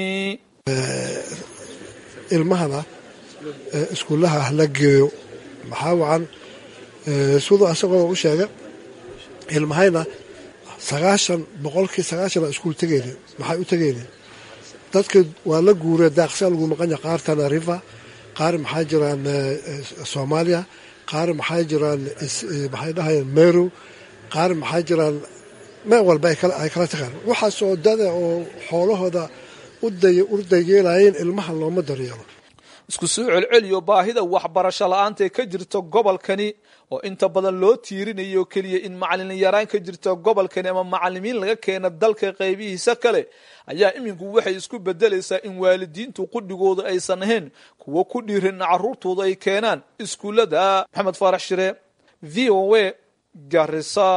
[SPEAKER 15] ilmahana iskuullaha la geeyo maxaa wacan siduu asagoo u sheega ilmahayna sagaashan boqolkii sagaashana iskuul tegeyne maxay u tegeyne dadka waa la guuree daaqsaa lagu maqanya qaar tanarifa qaar maxaa jiraan soomaaliya qaar maxaa jiraan maxay dhahayeen meru qaar maxaa jiraan meel walba ay kala tagaan waxaasoo dada oo xoolahooda u dayeelayeen ilmaha looma daryeelo
[SPEAKER 13] isku soo celceliyo baahida waxbarasho la-aantae ka jirta gobolkani oo inta badan loo tiirinayo keliya in macalin yaraan ka jirta gobolkani ama macalimiin laga keena dalka qaybihiisa kale ayaa iminku waxay isku bedelaysaa in waalidiintu qudhigooda aysan ahayn kuwo ku dhiirin caruurtooda ay keenaan iskuullada maxamed faarax shire v o a garisa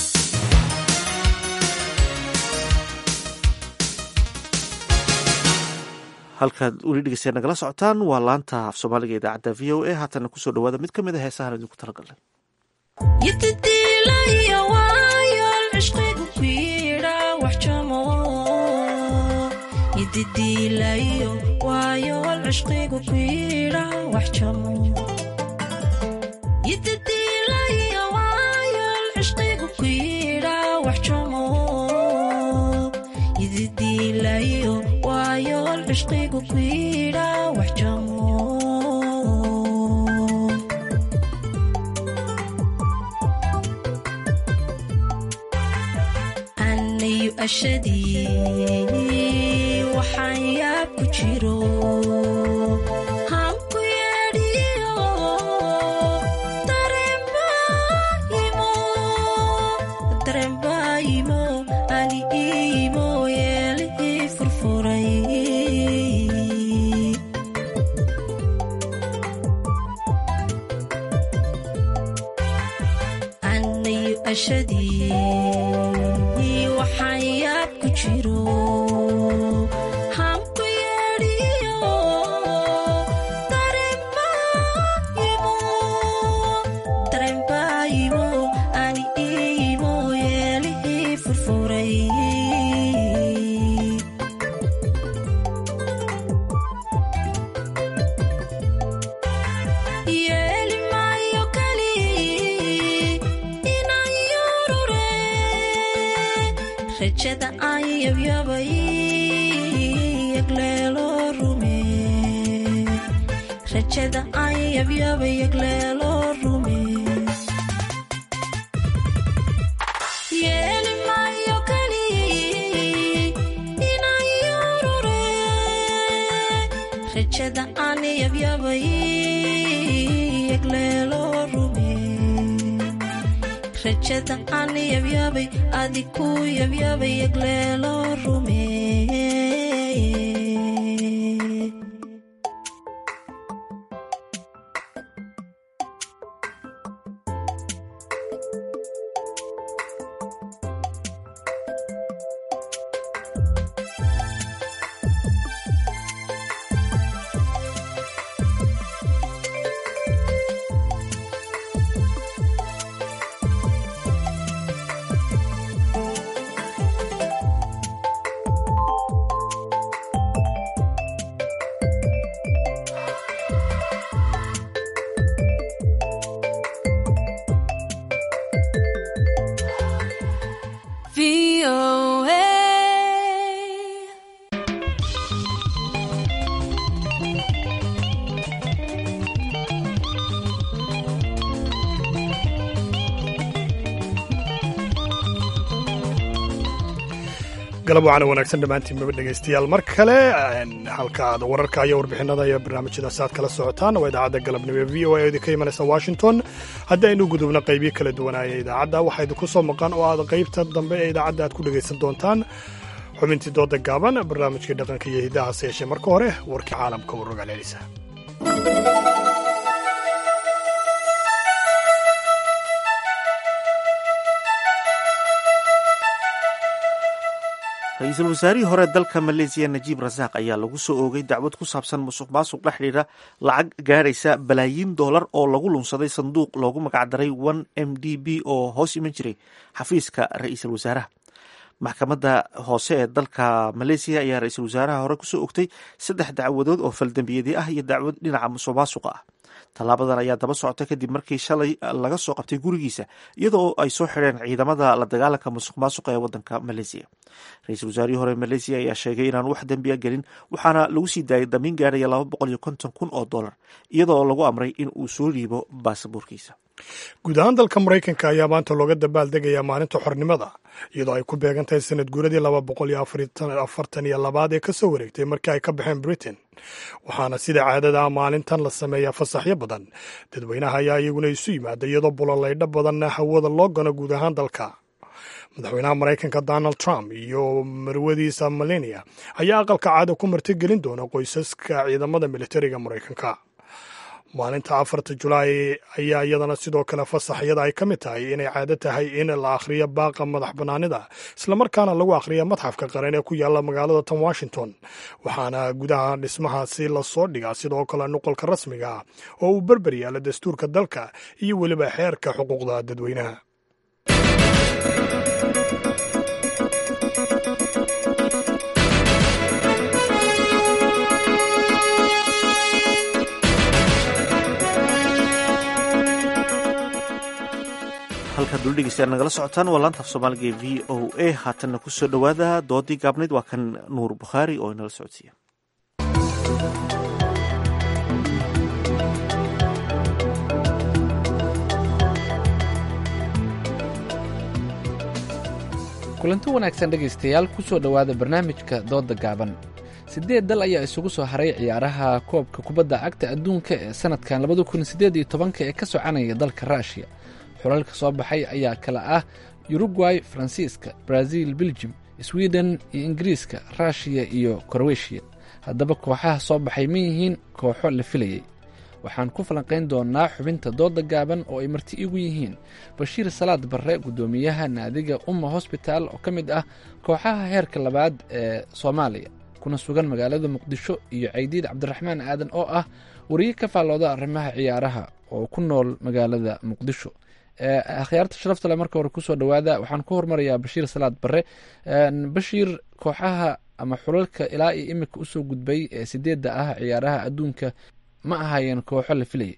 [SPEAKER 2] halkaad weli dhegeystayaa nagala socotaan waa laanta af soomaaliga idaacadda v o a haatana kusoo dhawaada mid ka mid a heesahan idinku talagalnay
[SPEAKER 16] anayu ashadii waxaan yaab ku jiro hanku yeedhiyo darembaayimo ani iimo yeelihii furfuray anayu ashadii waxaan yaab ku jiro hanku yeedhiyo darembaayimo ani iimo yeelihii furfuray yeeli maayo kali inaan yurure rajada aan yabyabay yagleelo rume rajada aan yabyabay yagleelo rume yeeli maayo kali inaan yurure rajada aan yabyabay yagleelo rume rajada aan yabyabay adiku yabyabay yagleelo rume
[SPEAKER 1] galab wacana wanaagsan dhammaantiinbaba dhegaystayaal mar kale halka aad wararka iyo warbixinada iyo barnaamijyadaas aad kala socotaan waa idaacadda galabnimo ee v o a oo idinka imanaysa washington haddii aynu gudubno qaybiyo kala duwanaaya idaacadda waxaa idinku soo maqan oo aad qaybta dambe ee idaacadda aad ku dhegaysan doontaan xubintii dooda gaaban barnaamijkii dhaqanka iyo hiddahaase yeeshee marka hore warkii caalamka u rogaalelisa
[SPEAKER 2] ra-iisul wasaarihii hore dalka maleesiya najiib rasaaq ayaa lagu soo oogay dacwad ku saabsan musuq maasuq la xidhiidha lacag gaadhaysa balaayiin doolar oo lagu lunsaday sanduuq loogu magacdaray one m d b oo hoos iman jiray xafiiska ra-iisul wasaaraha maxkamadda hoose ee dalka maleesiya ayaa ra-iisul wasaaraha hore kusoo ogtay saddex dacwadood oo faldambiyadi ah iyo dacwad dhinaca musuq maasuqa ah tallaabadan ayaa daba socota kadib markii shalay laga soo qabtay gurigiisa iyadoo ay soo xidheen ciidamada la dagaalanka musuq maasuqa ee wadanka maleesiya ra-iisul wasaarihii hore maleesiya ayaa sheegay inaan wax dembiya gelin waxaana lagu sii daayay damiin gaadhaya laba boqol iyo konton kun oo dollar iyadoo lagu amray in uu soo dhiibo baasaboorkiisa
[SPEAKER 1] guud ahaan dalka maraykanka ayaa maanta looga dabaaldegayaa maalinta xornimada iyadoo ay ku beegan tahay sanad guuradii laba boqol iyo afartan iyo labaad ee ka soo wareegtay markii ay ka baxeen britain waxaana sida caadada maalintan la sameeyaa fasaxyo badan dadweynaha ayaa iyaguna isu yimaada iyadoo buloleydho badanna hawada loo gano guud ahaan dalka madaxweynaha maraykanka donald trump iyo marwadiisa melania ayaa aqalka caada ku martigelin doona qoysaska ciidamada militariga maraykanka maalinta afarta julaay ayaa iyadana sidoo kale fasaxyada ay ka mid tahay inay caado tahay in la akhriyo baaqa madax bannaanida islamarkaana lagu akhriya madxafka qaran ee ku yaalla magaalada tan washington waxaana gudaha dhismahaasi lasoo dhigaa sidoo kale nuqolka rasmiga ah oo uu berber yaalla dastuurka dalka iyo weliba xeerka xuquuqda dadweynaha
[SPEAKER 2] halkaad dul dhegeystayaal nagala socotaan waa laanta af soomaaliga ee v o a haatanna ku soo dhowaada doodii gaabnayd waa kan nuur bukhaari oo inala socodsiiya
[SPEAKER 17] kulanti wanaagsan dhegaystayaal ku soo dhowaada barnaamijka doodda gaaban siddeed dal ayaa isugu soo haray ciyaaraha koobka kubadda cagta adduunka ee sannadkan labada kun siddeed iyo tobanka ee ka soconaya dalka ruushiya xulalka soo baxay ayaa kala ah yurugway faransiiska brazil beljum sweden iyo ingiriiska ruushiya iyo koroweshiya haddaba kooxaha soo baxay ma yihiin kooxo la filayey waxaan ku falanqayn doonaa xubinta dooda gaaban oo ay marti igu yihiin bashiir salaad barre guddoomiyaha naadiga umma hosbitaal oo ka mid ah kooxaha heerka labaad ee soomaaliya kuna sugan magaalada muqdisho iyo caydiid cabdiraxmaan aadan oo ah wariye ka faallooda arrimaha ciyaaraha oo ku nool magaalada muqdisho akhyaarta sharafta le marka hore kusoo dhowaada waxaan ku hormarayaa bashiir salaad barre bashiir kooxaha ama xulalka ilaa iyo imika usoo gudbay ee sideedda ah ciyaaraha adduunka ma ahaayeen kooxo la filayay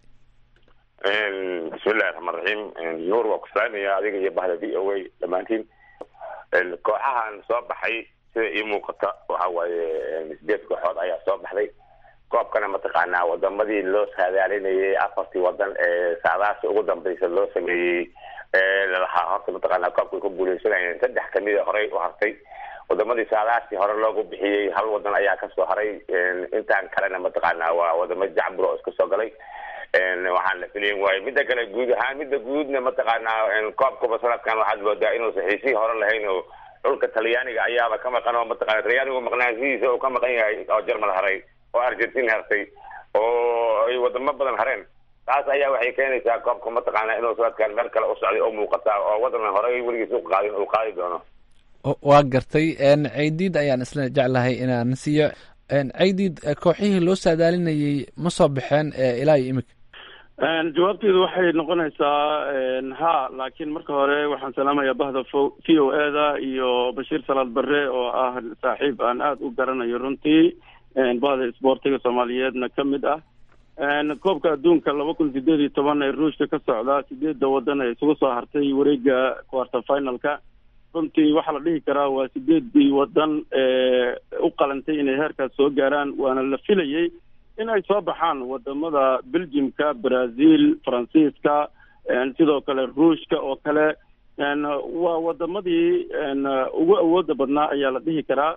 [SPEAKER 18] bismillahi raxmaan raxiim nuur waa ku salaamaya adiga iyo bahda v o a dhammaantiin kooxahan soo baxay sida ii muuqata waxa waaye sideed kooxood ayaa soo baxday koobkana mataqaanaa wadamadii loo saadaalinayay afartii wadan ee saadaasi ugu dambeysa loo sameeyey lalahaa horta mataqaanaa koobkay ku guuleysanayeen saddex kamida horey u hartay wadamadii saadaasi hore loogu bixiyey hal wadan ayaa kasoo haray intaan kalena mataqaanaa waa wadamo jacbur oo iska soo galay waxaan la filayn waaye midda kale guud ahaan midda guudna mataqaanaa koobkaba sanadkan waxaad moodaa inuusan xiisihii hore lahayn oo dhulka talyaaniga ayaaba ka maqan oo mataqana talyaanigu maqnaanshihiisa uu ka maqan yahay oo jermal haray oo argentin hartay oo ay wadamo badan hareen taas ayaa waxay keenaysaa koobka mataqaana inuu sanadkan meel kale u socday oo muuqata oo wadan horey weligiis u qaadin uu qaadi doono
[SPEAKER 17] waa gartay caydiid ayaan isla jeclahay inaan siiyo caydiid kooxihii loo saadaalinayay ma soo baxeen ilaa iyo imika
[SPEAKER 10] jawaabteedu waxay noqonaysaa ha laakiin marka hore waxaan salaamayaa bahda v o e da iyo bashiir salaad barre oo ah saaxiib aan aada u garanayo runtii bahda isboortiga soomaaliyeedna ka mid ah koobka adduunka laba kun sideed iyo toban ee ruushka ka socdaa sideedda wadan ee isugu soo hartay wareega quarter finalka runtii waxaa la dhihi karaa waa sideedii wadan ee u qalantay inay heerkaas soo gaaraan waana la filayey in ay soo baxaan wadamada belgiumka brazil faransiiska sidoo kale ruushka oo kale
[SPEAKER 19] waa wadamadii ugu awooda badnaa ayaa la dhihi karaa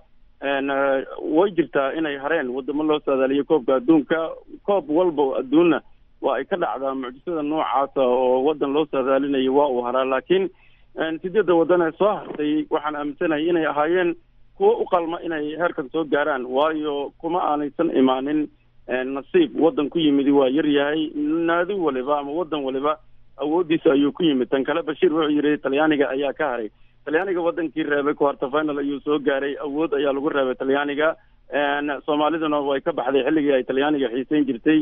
[SPEAKER 19] way jirtaa inay hareen wadamo loo saadaaliyo koobka adduunka koob walba adduunna waa ay ka dhacdaa mucjisada noocaasa oo wadan loo saadaalinayo waa uu haraa laakiin sideedda wadan ee soo hartay waxaan aaminsanahay inay ahaayeen kuwo u qalma inay heerkan soo gaaraan waayo kuma aanaysan imaanin nasiib wadan ku yimidi waa yar yahay naadi waliba ama wadan waliba awoodiisa ayuu ku yimid tan kale bashiir wuxuu yidhi talyaaniga ayaa ka haray talyaaniga wadankii reebay quarter final ayuu soo gaaray awood ayaa lagu reebay talyaaniga soomaaliduna way ka baxday xilligii ay talyaaniga xiiseyn jirtay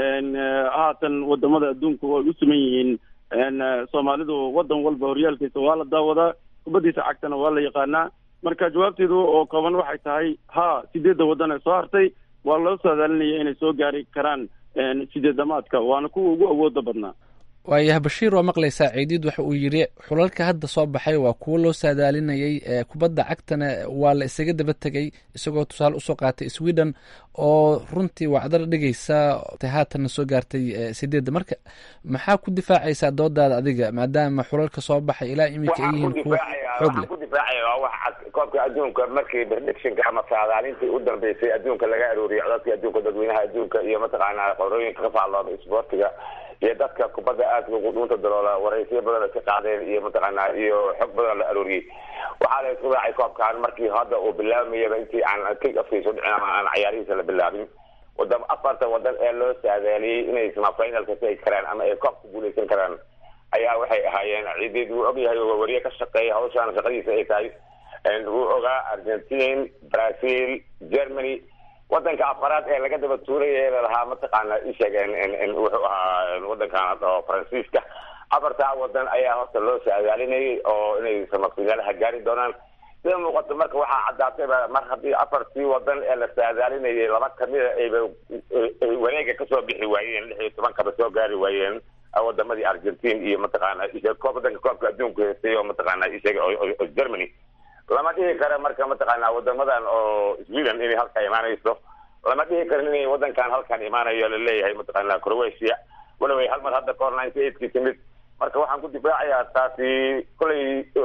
[SPEAKER 19] haatan wadamada adduunka way u suman yihiin soomaalidu wadan walba horyaalkiisa waa la daawadaa kubaddiisa cagtana waa la yaqaanaa marka jawaabteedu oo kooban waxay tahay ha sideedda wadan ee soo hartay waa loo saadaalinaya inay soo gaari karaan sideedamaadka waana kuwa ugu awooda badnaa
[SPEAKER 17] waayahay bashiir waa maqlaysaa ciidiid waxa uu yidhi xulalka hadda soo baxay waa kuwo loo saadaalinayay kubadda cagtana waa la isaga daba tegay isagoo tusaale usoo qaatay sweden oo runtii wacdar dhigaysa haatanna soo gaartay sideedda marka maxaa ku difaacaysaa doodaada adiga maadaama xulalka soo baxay ilaa iminka ay yihiin kuwo xoog leh
[SPEAKER 18] ku difaacaya waa wax cad koobka adduunka markii predictionka ama saadaalintii u dambeysay adduunka laga arooriyay codadkii adduunka dadweynaha adduunka iyo mataqaanaa qorooyinka ka faallooda isboortiga iyo dadka kubadda aadka ugu dhuunta daloola waraysiyo badan ay ka qaadeen iyo mataqaanaa iyo xog badan la arooriyey waxaa la isku raacay koobkan markii hadda uu bilaabamayaba intii aan kick afkiisa dhicin ama aan cayaarihiisa la bilaabin wadam afarta wadan ee loo saadaaliyey inay semifinalka tegi karaan ama ay koob ku guuleysan karaan ayaa waxay ahaayeen ciideed wuu ogyahay oo wariye ka shaqeeya hawshaan shaqadiisa ay tahay wuu ogaa argentine brazil germany wadanka afaraad ee laga daba tuuray ee lalahaa mataqaana isheeg wuxuu ahaa wadankan oo faransiiska afartaa wadan ayaa horta loo saadaalinayay oo inay samafiinaalaha gaari doonaan sida muuqato marka waxaa caddaatayba mar haddii afartii wadan ee la saadaalinayay laba kamida ayba ay wareega kasoo bixi waayeen lix iyo tobankaba soo gaari waayeen wadamadii argentine iyo mataqaana koob wadanka koobka adduunka heystay oo mataqaana isheeg oo germany lama dhihi karo marka mataqaana wadamadan oo sweden inay halkaa imaanayso lama dhihi karin inay wadankan halkan imaanayo laleeyahay mataqaana croatia walaway hal mar hadda kahor ninety eightkii timid marka waxaan ku difaacayaa taasi kolay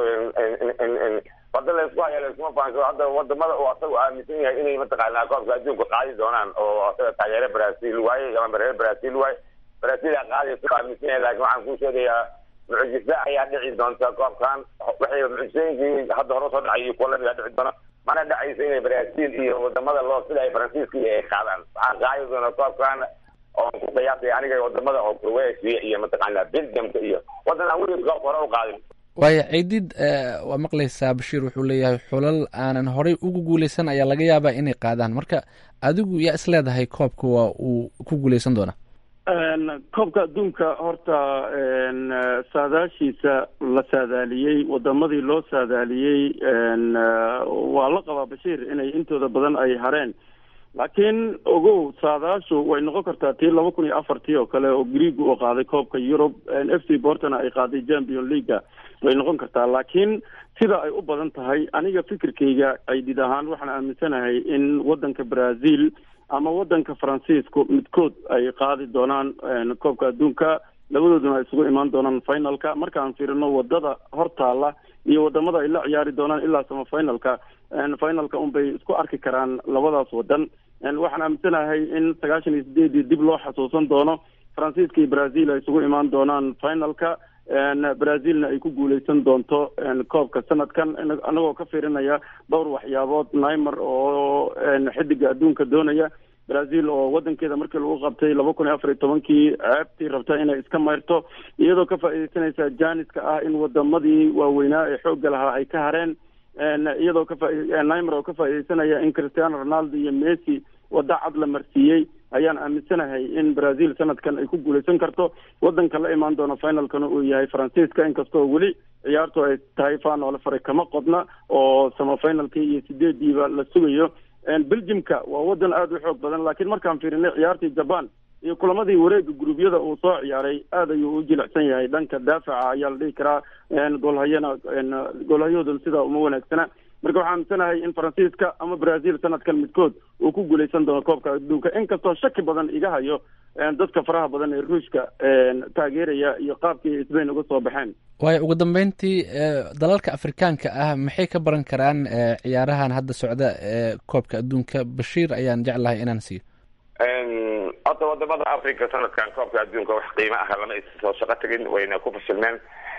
[SPEAKER 18] wada laysku haya layskuma fahanso hadda wadamada uu asagu aaminsan yahay inay mataqaana koobka adduunka qaadi doonaan oo asaga taageere brazil waaye ama reer brazil waaye brazil a qaadaysa aaminsan yahay laakiin waxaan kuu sheegayaa mucjisa ayaa dhici doonta koobkan waxay mucjisooyinkii hadda hore soo dhacay iyo kuwa lamid a dhici doona mana dhacayso inay brazil iyo wadamada loo sida ay faransiiska iyo ay qaadaan waxaan qaadi doona koobkan oo ku qiyaasay aniga wadamada oo croatia iyo mataqaana belgiumka iyo wadan aan weli koobka hore u qaadin
[SPEAKER 17] waaya ciidid waa maqlaysaa bashiir wuxuu leeyahay xulal aanan horey ugu guuleysan ayaa laga yaabaa inay qaadaan marka adigu yaa is leedahay koobka waa uu ku guuleysan doonaa
[SPEAKER 19] koobka adduunka horta saadaashiisa la saadaaliyey wadamadii loo saadaaliyey waa la qabaa bashiir inay intooda badan ay hareen laakiin ogow saadaashu way noqon kartaa tii laba kun iyo afartii oo kale oo greeg uu qaaday koobka yurub f c bortona ay qaaday champion leaga way noqon kartaa laakiin sida ay u badan tahay aniga fikirkayga aydid ahaan waxaan aaminsanahay in wadanka brazil ama wadanka faransiisku midkood ay qaadi doonaan koobka adduunka labadooduna ay isugu imaan doonaan finalka markaan fiirino wadada hortaala iyo wadamada ay la ciyaari doonaan ilaa sama finalka finalka unbay isku arki karaan labadaas wadan waxaan aaminsanahay in sagaashan iyo sideedii dib loo xasuusan doono faransiiska iyo brazil ay isugu imaan doonaan finalka brazilna ay ku guuleysan doonto koobka sanadkan anagoo ka fiirinaya dhowr waxyaabood nimer oo xidiga adduunka doonaya brazil oo wadankeeda markii lagu qabtay laba kun iyo afar iyo tobankii ceebtii rabta inay iska mayrto iyadoo ka faa'iideysanaysa janiska ah in wadamadii waaweynaa ee xoogga lahaa ay ka hareen iyadoo ka nimer oo ka faa'iideysanaya in cristiano ronaldo iyo messi wada cad la marsiiyey ayaan aaminsanahay in brazil sanadkan ay ku guuleysan karto wadanka la imaan doono finalkana uu yahay faransiiska inkastoo weli ciyaartu ay tahay faanoole fare kama qodna oo samafinalkii iyo sideediiba la sugayo belgiumka waa wadan aada u xoog badan laakiin markaan fiirinay ciyaartii japan iyo kulamadii wareega guruubyada uu soo ciyaaray aad ayuu u jilicsan yahay dhanka daafaca ayaa la dhihi karaa goolhayana goolhayahoodan sidaa uma wanaagsana marka waxaa aaminsanahay in faransiiska ama brazil sanadkan midkood uu ku guuleysan doono koobka adduunka inkastoo shaki badan iga hayo dadka faraha badan ee ruushka taageeraya iyo qaabkii sbain uga soo baxeen
[SPEAKER 17] waayo ugu dambeyntii dalalka afrikaanka ah maxay ka baran karaan ciyaarahan hadda socda ee koobka adduunka bashiir ayaan jeclahay inaan siiyo
[SPEAKER 18] horta wadamada africa sanadkan koobka adduunka wax qiimo ah lama soo shaqo tegin wayna ku fashilmeen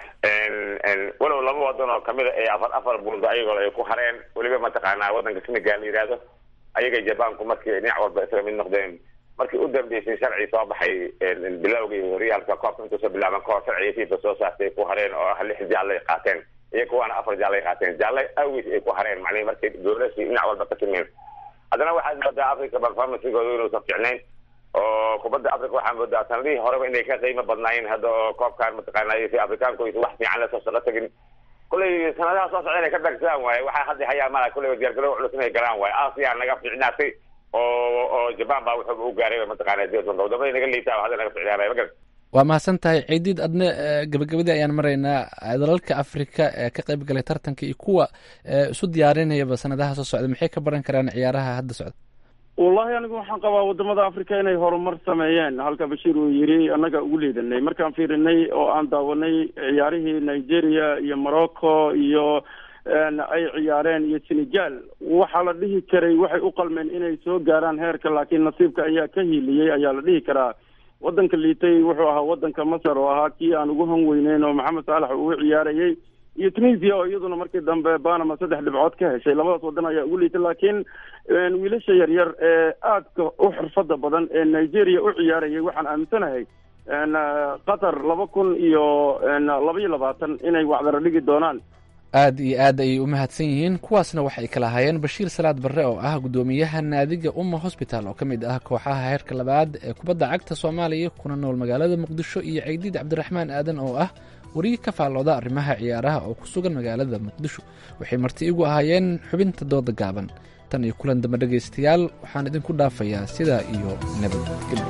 [SPEAKER 18] walow laba wadan oo kamida ee afar afar buundo ayagoo ay ku hareen weliba mataqaanaa wadanka senegal la yidhaahdo ayaga jabanku markii dhinac walba isaga mid noqdeen markii u dambeysay sharci soo baxay bilowgii horyaalka koobka intuusa bilaaban kahor sharciga fifa soo saartay ku hareen oo ah lix jaallay qaateen iyo kuwaana afar jaallay qaateen jaallay awis ay ku hareen macnihi markay dowlashii dhinac walba ka timeen haddana waxaad moodaa africa performancegooda inuusan fiicnayn oo kubadda africa waxaa moodaa sanadihii horeba inay ka qiimo badnaayeen hadda oo koobkan mataqaanay si afrikaanku aysan wax fiican lasoo shaqo tegin kulley sanadaha soo socda inay ka dagsadaan waaye waxaa hadda hayaa mala kulley diyaargarow culus inay galaan waaye asia naga fiicnaatay oo oo jaban baa wuxuuba u gaaray mataqaana dowlad wadamada naga liitaa hadda naga fiicnaanay magar
[SPEAKER 17] waa mahadsan tahay ciidiid adna gabagabadii ayaan maraynaa dalalka afrika ee ka qayb galay tartanka iyo kuwa isu diyaarinayaba sanadaha soo socda maxay ka baran karaan ciyaaraha hadda socda
[SPEAKER 19] wallahi anigu waxaan qabaa wadamada africa inay horumar sameeyeen halka bashiir uu yiri annaga ugu liidanay markaan fiirinay oo aan daawanay ciyaarihii nigeria iyo morocco iyo ay ciyaareen iyo senegal waxaa la dhihi karay waxay u qalmeen inay soo gaaraan heerka laakiin nasiibka ayaa ka hiiliyey ayaa la dhihi karaa wadanka liitay wuxuu ahaa wadanka masar oo ahaa kii aan ugu han weyneyn oo maxamed saalax ugu ciyaarayay iyo tunisia oo iyaduna markii dambe banama saddex dhibcood ka heshay labadaas wadan ayaa ugu liitay laakiin wiilasha yaryar ee aadka u xirfada badan ee nigeria u ciyaarayay waxaan aaminsanahay qatar laba kun iyo laba iyo labaatan inay wacdara dhigi doonaan
[SPEAKER 17] aad iyo aad ayay u mahadsan yihiin kuwaasna waxay kala hayeen bashiir salaad barre oo ah guddoomiyaha naadiga umma hosbital oo ka mid ah kooxaha heerka labaad ee kubadda cagta soomaaliya kuna nool magaalada muqdisho iyo ceydiid cabdiraxmaan aadan oo ah wariye ka faallooda arrimaha ciyaaraha oo ku sugan magaalada muqdisho waxay marti igu ahaayeen xubinta dooda gaaban tan iyo kulan dambe dhegaystayaal waxaan idinku dhaafayaa sidaa iyo nabadgelyo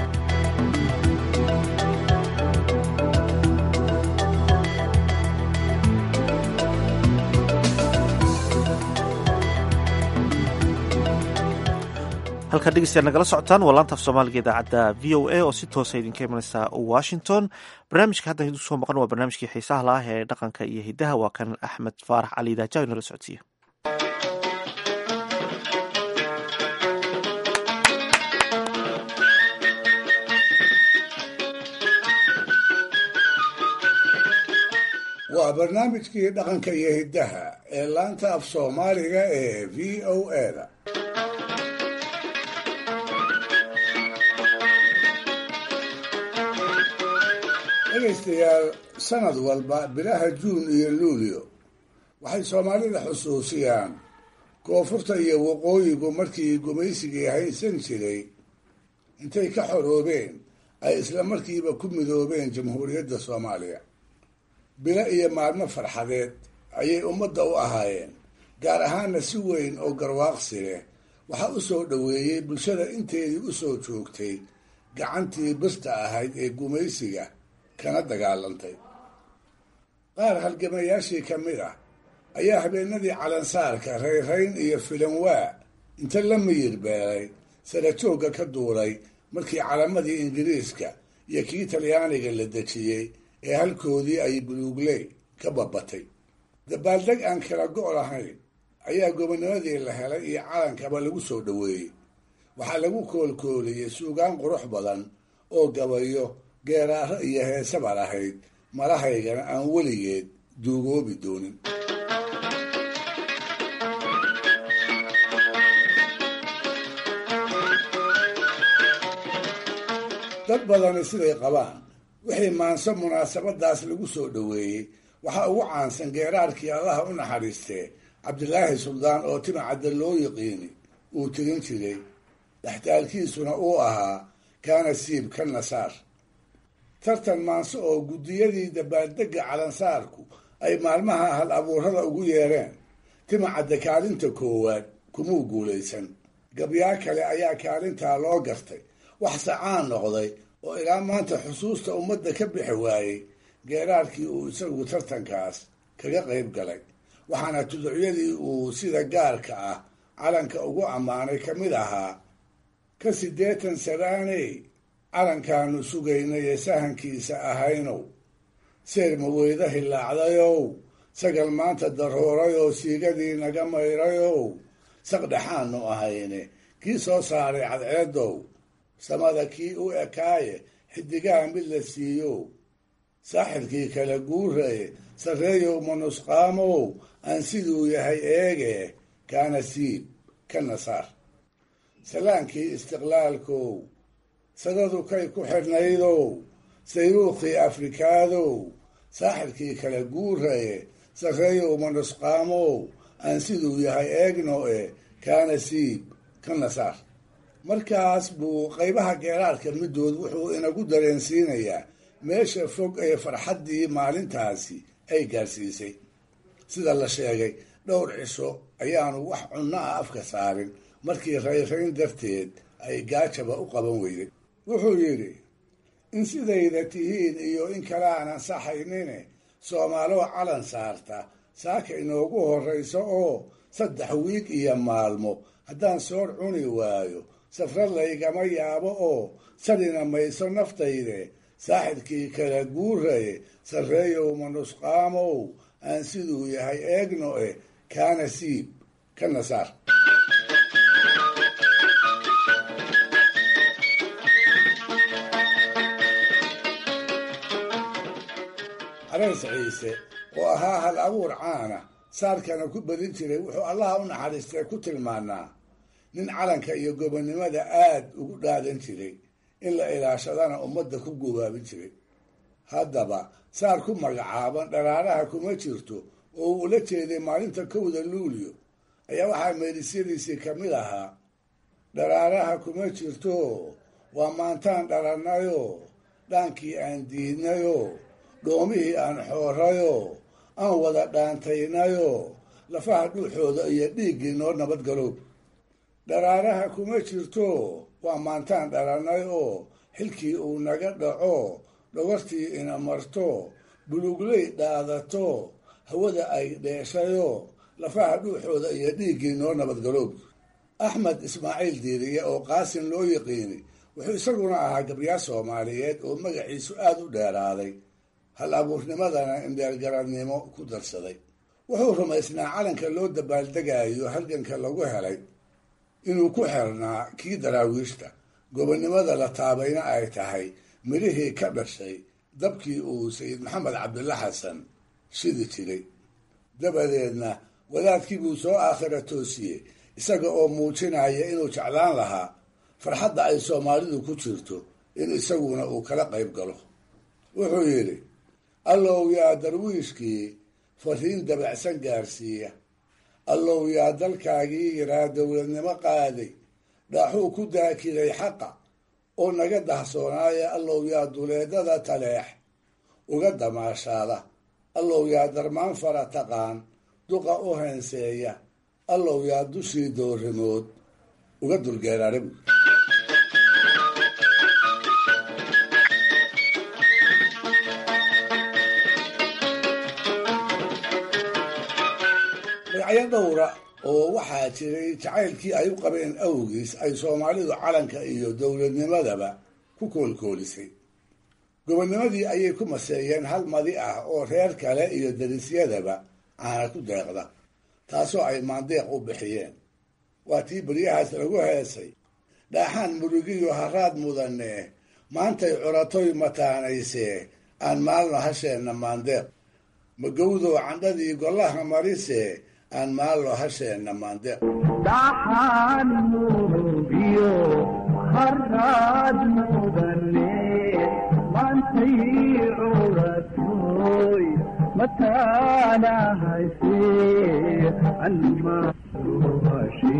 [SPEAKER 2] halkaa dhegeystayaal nagala socotaan waa laanta af soomaaliga idaacadda v o a oo si toosa idinka imanaysa washington barnaamijka hadda idin soo maqan waa barnaamijkii xiisaha la ah ee dhaqanka iyo hidaha waa kan axmed faarax cali daaja inala socodsiiya
[SPEAKER 4] waa barnaamijkii dhaqanka iyo hiddaha ee laanta af soomaaliga ee v o a da dhegaystayaal sanad walba bilaha juun iyo luulyo waxay soomaalida xusuusiyaan koonfurta iyo waqooyigu markii gumaysigii haysan jiray intay ka xoroobeen ay isla markiiba ku midoobeen jamhuuriyadda soomaaliya bilo iyo maalmo farxadeed ayay ummadda u ahaayeen gaar ahaana si weyn oo garwaaqsi leh waxaa u soo dhoweeyey bulshada inteedii u soo joogtay gacantii birta ahayd ee gumaysiga kana dagaalantay qaar halgamayaashii ka mid ah ayaa habeenadii calansaarka rayrayn iyo filanwaa inta la miyir beelay sarajoogga ka duulay markii calamadii ingiriiska iyo kii talyaaniga la dejiyey ee halkoodii ay buluugley ka babatay dabaaldeg aan kala go' lahayn ayaa gobonimadii la helay iyo calankaba lagu soo dhoweeyey waxaa lagu koolkooliyey suugaan qurux badan oo gabayo geeraaro iyo heesaba lahayd malahaygana aan weligeed duugoobi doonin dad badani siday qabaan wixii maanso munaasabadaas lagu soo dhoweeyey waxaa ugu caansan geeraarkii allaha u naxariistee cabdilaahi suldaan oo timacadda loo yiqiini uu tirin jiray dhaxtaalkiisuna uu ahaa kaana siib ka nasaar tartan maanso oo guddiyadii dabaaldegga calansaarku ay maalmaha hal abuurada ugu yeereen timacadda kaalinta koowaad kumuu guulaysan gabyaa kale ayaa kaalintaa loo gartay wax sacaan noqday oo ilaa maanta xusuusta ummadda ka bixi waayey geeraarkii uu isagu tartankaas kaga qayb galay waxaana tuducyadii uu sida gaarka ah calanka ugu ammaanay ka mid ahaa ka siddeetan sanaaney calankaanu sugaynay ee sahankiisa ahaynow seer maweyda hillaacdayow sagal maanta daroorayoo siigadii naga mayrayow saqdhexaanu ahayne kii soo saaray cadceedow samada kii u ekaaye xidigaha mid la siiyo saaxirkii kala guuraye sarreeyow manusqaamow aan siduu yahay eege kaana siib ka nasaar salaankii istiqlaalkow sadadu kay ku xidhnaydow sayruukhii afrikaadow saaxirkii kala guuraye sarreeyow manusqaamow aan siduu yahay eegno e kaana siib ka nasaar markaas buu qaybaha geeraarka middood wuxuu inagu dareensiinayaa meesha fog ee farxaddii maalintaasi ay gaarsiisay sida la sheegay dhowr cisho ayaanu wax cunno ah afka saarin markii rayrayn darteed ay gaajaba u qaban weyday wuxuu yidhi in sidayda tihiin iyo in kale aan ansaxaynine soomaaloo calan saarta saaka inoogu horrayso oo saddex wiig iyo maalmo haddaan soor cuni waayo safrad laygama yaabo oo sadhina mayso naftayde saaxirkii kala guuraye sarreeyow manusqaamow aan siduu yahay eegno eh kaana siib ka nasaar carays ciise oo ahaa hal abuur caana saarkana ku badin jiray wuxuu allaha u naxariistay ku tilmaanaa nin calanka iyo gobonnimada aad ugu dhaadan jiray in la ilaashadana ummadda ku gubaabin jiray haddaba saar ku magacaaban dharaaraha kuma jirto oo uu ula jeeday maalinta kowda luulyo ayaa waxaa meelisyadiisii ka mid ahaa dharaaraha kuma jirto waa maantaan dhalannayo dhaankii aan diidnayo dhoomihii aan xoorayo aan wada dhaantaynayo lafaha dhuuxooda iyo dhiiggii noo nabadgalow dharaaraha kuma jirto waa maantaan dhalannay oo xilkii uu naga dhaco dhogortii ina marto bulugley dhaadato hawada ay dheeshayo lafaha dhuuxooda iyo dhiiggii noo nabadgaloob axmed ismaaciil diiriye oo qaasin loo yiqiinay wuxuu isaguna ahaa gabyaa soomaaliyeed oo magaciisu aada u dheeraaday hal abuurnimadana indheergaradnimo ku darsaday wuxuu rumaysnaa calanka loo dabaaldegayo halganka lagu helay inuu ku xirnaa kii daraawiishta gobonnimada la taabayna ay tahay midhihii ka dhashay dabkii uu sayid maxamed cabdilla xasan shidi jiray dabadeedna wadaadkii buu soo aakhira toosiyey isaga oo muujinaya inuu jeclaan lahaa farxadda ay soomaalidu ku jirto in isaguna uu kala qayb galo wuxuu yidhi allow yaa darwiishkii fariin dabacsan gaarsiiya allow yaa dalkaagii yaraa dowladnimo qaaday dhaaxuu ku daakiday xaqa oo naga dahsoonaaya allow yaa duleedada taleex uga damaashaada allow yaa darmaan fara taqaan duqa u heenseeya allow yaa dushii doorimood uga dulgeeraarib magacyo dhowra oo waxaa jiray jacaylkii ay u qabeen awgiis ay soomaalidu calanka iyo dowladnimadaba ku koolkoolisay gobonnimadii ayay ku maseeyeen hal madi ah oo reer kale iyo darisyadaba caana ku deeqda taasoo ay maandeeq u bixiyeen waa tii beryahaas lagu heesay dhaaxaan murugiyo haraad mudane maantay curatoy mataanaysee aan maalno hasheenna maandeeq magowdow candhadii gollaha marise aan maalno hasheenna maandeeq
[SPEAKER 16] dhaxaan murugiyo haraad mudane maantay curatoy mataana hayse anmaruhashe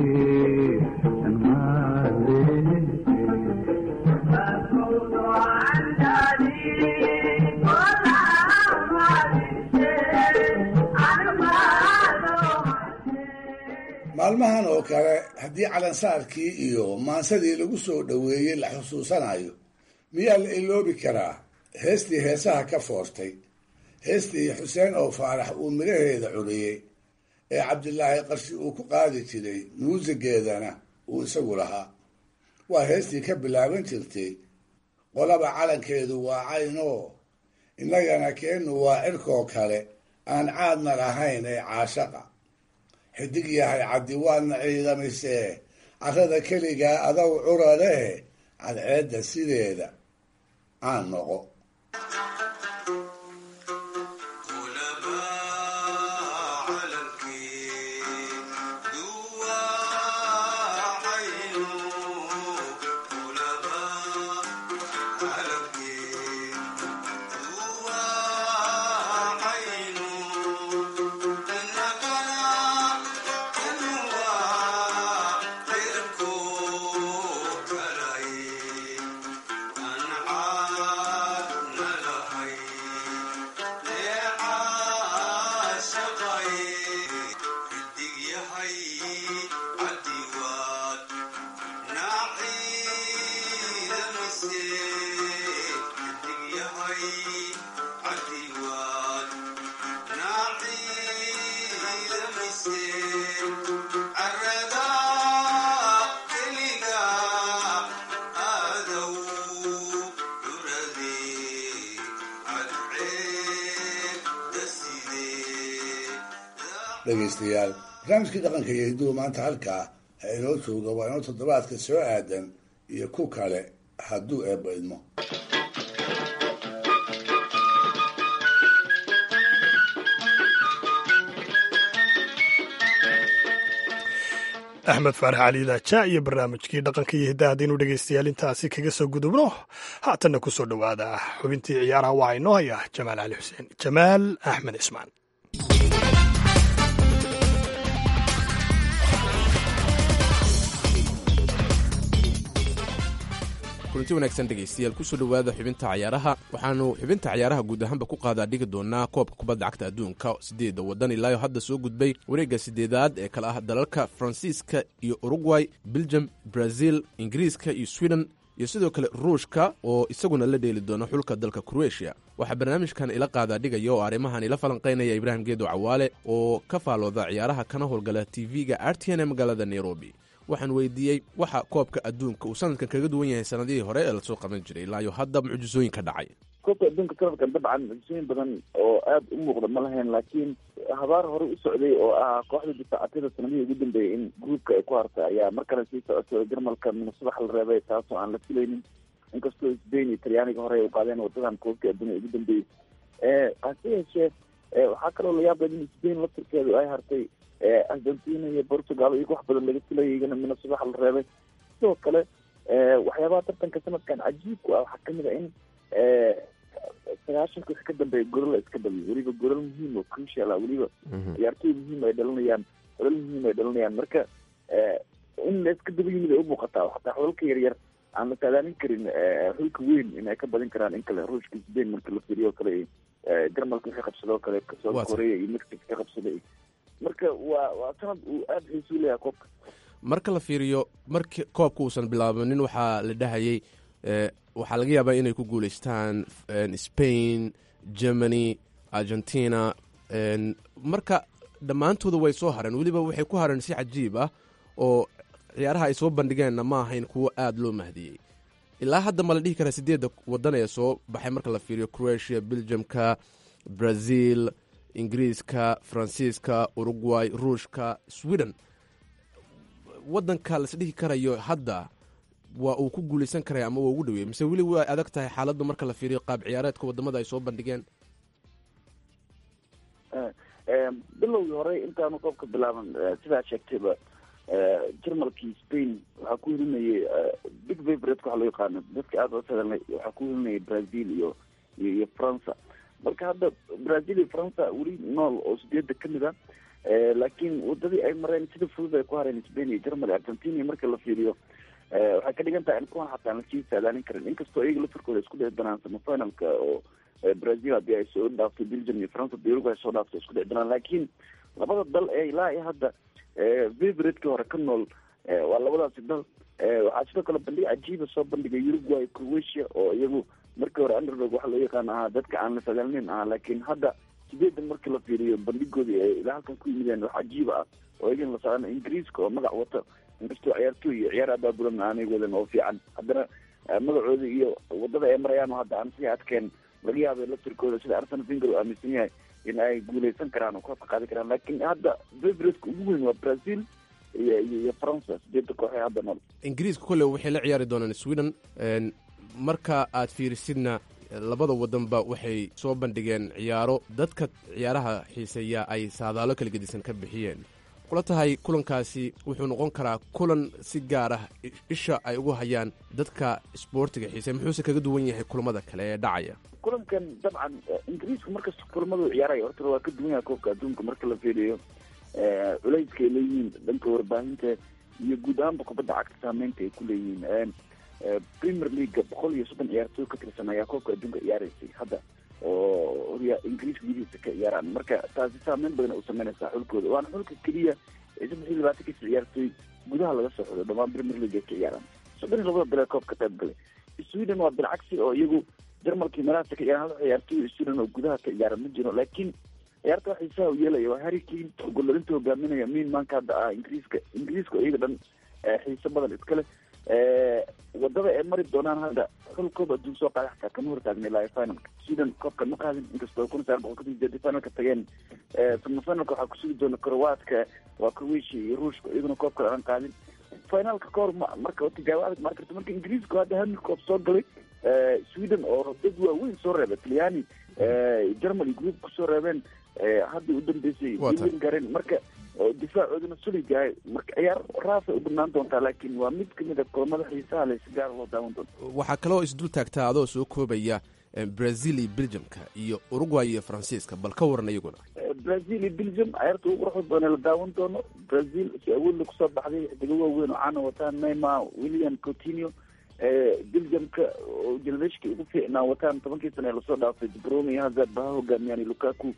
[SPEAKER 4] maalmahan oo kale haddii calansaarkii iyo maansadii lagu soo dhoweeyey la xusuusanayo miyaa la iloobi karaa heestii heesaha ka foortay heestii xuseen oo faarax uu midhaheeda curiyey ee cabdilaahi qarshi uu ku qaadi jiray muusigeedana uu isagu lahaa waa heestii ka bilaaban jirtay qolaba calankeedu waa caynoo innagana keennu waa cirkoo kale aan caadna lahayn ee caashaqa xidig yahay caddi waadna ciidamisee carrada keligaa adow curaleh cadceedda sideeda aan noqo dhegaystayaal barnaamijkii dhaqanka iyo hidduhu maanta halkaa ha inoo jooga waa inoo toddobaadka soo aadan iyo ku kale hadduu eebba idmo
[SPEAKER 1] axmed faarax cali daaja iyo barnaamijkii dhaqanka iyo hiddaha haddaynu dhegaystayaal intaasi kaga soo gudubno haatanna ku soo dhowaada xubintii ciyaaraha waxaa inoo haya jamaal cali xuseen jamaal axmed cismaan
[SPEAKER 20] kulanti wanaagsan dhegaystayaal kusoo dhowaada xubinta cayaaraha waxaanu xubinta cayaaraha guud ahaanba ku qaadaa dhigi doonaa koobka kubadda cagta adduunka sideedda waddan ilaayo hadda soo gudbay wareegga sideedaad ee kale ah dalalka faransiiska iyo urugway belgium brazil ingiriiska iyo sweden iyo sidoo kale ruushka oo isaguna la dheeli doona xulka dalka kroatia waxaa barnaamijkan ila qaadaa dhigaya oo arrimahan ila falanqaynaya ibraahim geedo cawaale oo ka faalooda ciyaaraha kana howlgala tv-ga artn ee magaalada nairobi waxaan weydiiyey waxa koobka adduunka uu sanadkan kaga duwan yahay sanadihii hore ee lasoo qaban jiray ilaayo hadda mucjisooyin ka dhacay
[SPEAKER 21] koobka adduunka sanadkan dabcan mucjisooyin badan oo aada u muuqda ma lahayn laakiin habaar hore u socday oo ah kooxda difaacatada sanadihii ugu dambeeyay in gruupka ay ku hartay ayaa mar kale sii socotay oo jarmalka minasubax la reebay taasoo aan la filaynin inkastoo sbain iyo talyaaniga hore ay u qaadeen wadadan koobka adduunya ugu dambeeyey hase yeeshee waxaa kaloo la yaabay in sbain laftirkeedu ay hartay argentina iyo portugal iyago wax badan laga filayay iyagana mina subax la reebay sidoo kale waxyaabaha tartanka sanadkan cajiibku ah waxaa kamid a in sagaashanka wix ka dambeeya golol la iska dhaliyo weliba golol muhiim oo crucial ah weliba ciyaartooy muhiim ay dhalinayaan golol muhiim ay dhalinayaan marka in la iska daba yimid ay umuuqataa xataa xolalka yaryar aan la saadaalin karin xulka weyn in ay ka badin karaan in kale ruushka sbain marka la fiiriyo kale jarmalka wixii qabsadoo kale south korea iyo mexico ka qabsaday marka waa waa sanad uu aada xiisu leeyahay koobka
[SPEAKER 20] marka la fiiriyo marki koobka uusan bilaabanin waxaa la dhahayay waxaa laga yaabaa inay ku guuleystaan spain germany argentina marka dhammaantooda way soo hareen weliba waxay ku hareen si cajiib ah oo ciyaaraha ay soo bandhigeenna ma ahayn kuwo aada loo mahdiyey ilaa hadda ma la dhihi karaa sideedda waddan ee soo baxay marka la fiiriyo croatia belgiumka brazil ingiriiska faransiiska urugway ruushka sweden waddanka las dhihi karayo hadda waa uu ku guuleysan karaya ama waa ugu dhaweeyey mise weli way adag tahay xaaladdu marka la fiiriyo qaab ciyaareedka wadamada ay soo bandhigeen
[SPEAKER 21] bilowgii hore intaanu koobka bilaaban sidaa sheegtayba jarmalkii spain waxaa ku hilinayay big favorate waxa loo yaqaano dadka aada oos hadalnay waxaa ku hilinayay brazil iyo iyo iyo faransa marka hadda brazil iyo faransa weli nool oo sideeda kamid a laakiin wadadii ay mareen sida fudud ay ku hareen spain iyo germany argentina marka la fiiriyo waxay ka dhigan tahay in kuwan xataa aan lasii saadaalin karin inkastoo iyaga lafirkooda isku dhici doonaan semifinalka oo brazil haddii ay soo dhaaftay belgium iyo faransa hadii uruguay soo dhaaftay isku dhici doonaan laakiin labada dal ee ilaa iyo hadda favoriteki hore ka nool waa labadaasi dal waxaa sidoo kale bandhig cajiiba soo bandhigay uruguay croatia oo iyagu markii hore underdog waxa loo yaqaan ahaa dadka aan la sagaalnin ahaa laakiin hadda sideedan markii la fiiriyo bandhigoodii ay ilaa halkan ku yimideen wax cajiiba ah oo igan la socdaan ingiriiska oo magac wata inkastoo ciyaartooy iyo ciyaar abaabulan aanay wadan oo fiican haddana magacooda iyo wadada ay marayaan oo hadda aan sii adkeen laga yaabay laftirkooda sida arsenal finger uu aaminsan yahay in ay guuleysan karaan oo koobka qaadi karaan laakiin hadda favoritka ugu weyn waa brazil iyo iyo faransa sideeda kooxee hadda nool
[SPEAKER 20] ingiriiska kolle waxay la ciyaari doonaan sweden marka aad fiirisidna labada wadanba waxay soo bandhigeen ciyaaro dadka ciyaaraha xiiseeya ay saadaalo kala gedisan ka bixiyeen kula tahay kulankaasi wuxuu noqon karaa kulan si gaar ah isha ay ugu hayaan dadka isboortiga xiisey muxuuse kaga duwan yahay kulamada kale ee dhacaya
[SPEAKER 21] kulankan dabcan ingiriisku markasta kulamadu ciyaaraya horta waa ka duwan yahay koobka adduunka marka la fiiriyo culayska ay leeyihiin dhanka warbaahinta iyo guud ahaanba kubadda cagta saameynta ay ku leeyihiin premier leaga boqol iyo soddon ciyaartooy ka tirsan ayaa koobka adduunka ciyaareysay hadda oo horya ingiriiska gudihiisa ka ciyaaraan marka taasi saameyn badan u sameynaysaa xulkooda waana xulka keliya ee saddex iyo labaatankiisa ciyaartooy gudaha laga soo xodo dhamaan premier league ay ka ciyaaraan soddon iyo labada bilee koobka qayb galay sweden waa bilcagsi oo iyagu jarmalkii meelahaasa ka ciyaaraan hal ciyaartooy sweden oo gudaha ka ciyaara ma jiro laakiin ciyaarta wax xiisaha u yeelaya waa harry kane oo golarinta hogaaminaya min maanka hadda ah ingiriiska ingiriiska oo iyaga dhan xiiso badan iskale wadada ay mari doonaan hadda xul koob adduun soo qaada xataa kama hortaagna ilaa finalka sweden koobka ma qaadin inkastoo kun sagaal boqol ka sideedii finalka tageen semifinalka waxaa kusugi doona croatka waa croatia iyo ruushka iyaguna koobka aan qaadin finalka kahor marka tijaabo adag mari karto marka ingiriiska hadda hami koob soo galay sweden oo dad waaweyn soo reebay talyaani germany group kusoo reebeen hadda u dambeysay gaareen marka difaacooduna suligahay marka ciyaar raafay u banaan doontaa laakiin waa mid kamid a kulamada xiisaha le si gaar loo daawan doonto
[SPEAKER 20] waxaa kaloo isdul taagtaa adoo soo koobaya brazil iyo belgiumka iyo uruguay iyo faransiiska bal ka waran iyaguna
[SPEAKER 21] brazil iyo belgium ciyaarta ugu quruxda badan la daawan doono brazil si awoodla kusoo baxday xidigo waaweyn oo caana wataan neymar william coutinho belgiumka oo generashka ugu fiicnaa wataan tobankii sane lasoo dhaafay brome iyo hazard baha hogaamiyaan iyo lukaku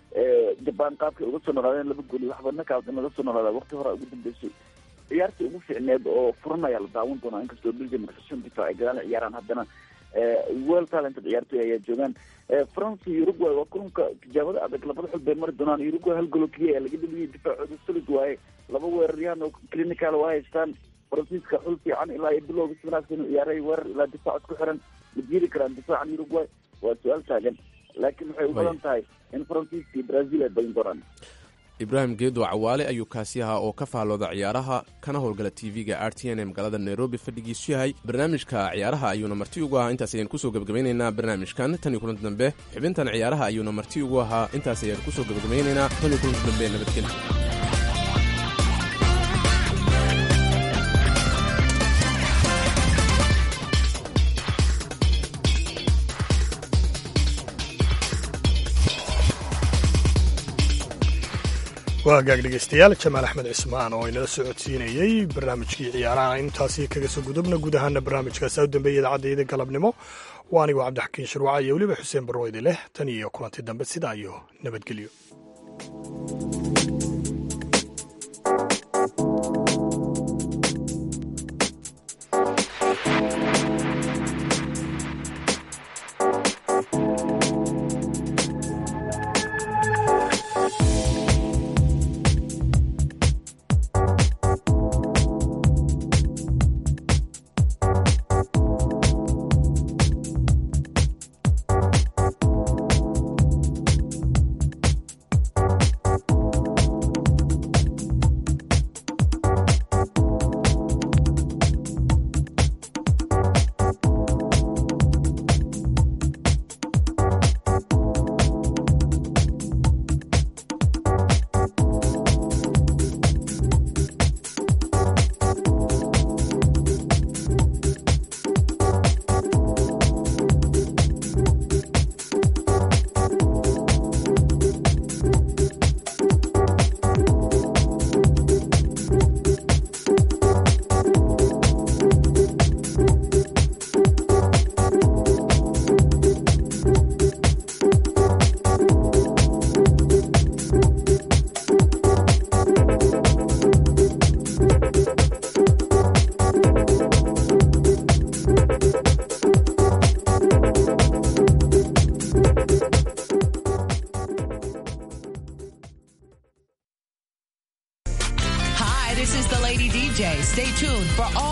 [SPEAKER 21] jaban qaabkay uga soo noolaadeen laba gooli waxba nakaas in laga soo noolaada waqti hore ugu dambeysay ciyaartii ugu fiicneed oo furan ayaa la daawan doonaa inkastoo belgium shan difaac ay gadaal ciyaaraan haddana well talented ciyaartoy ayaa joogaan france iyo uruguay waa kulanka tijaabada adag labada xul bay mari doonaan uruguay hal golo keliya ayaa laga dheliyay difaacooda solid waaye laba weeraryahan oo clinical waa haystaan faransiiska xul fiican ilaa iyo bilowga si wanaagsan u ciyaaray weerar ilaa difaac isku xiran ma jiri karaan difaacan uruguay waa su-aal taagan laakiin waxay u badan tahay in faransiiska iyo brazil ay badin doonaan
[SPEAKER 20] ibraahim geedo cawaale ayuu kaasi ahaa oo ka faallooda ciyaaraha kana howlgala tv-ga r t n ee magaalada nairobi fadhigiisu yahay barnaamijka ciyaaraha ayuuna marti ugu ahaa intaas ayaan kusoo gebagabaynaynaa barnaamijkan tan iyo kulanti dambe xubintan ciyaaraha ayuuna marti ugu ahaa intaas ayaan kusoo gebagabaynaynaa tan iyo kulanti dambe nabadgelyo
[SPEAKER 1] waa hagaag dhegeystayaal jamaal axmed cismaan oo inala socodsiinayey barnaamijkii ciyaaraha intaasi kaga soo gudubna guud ahaana barnaamijkaasi u dambeeyay idaacadayda galabnimo waa anigoo cabdixakiin shirwaca iyo weliba xuseen barweydi leh tan iyo kulanti dambe sidaa iyo nabadgelyo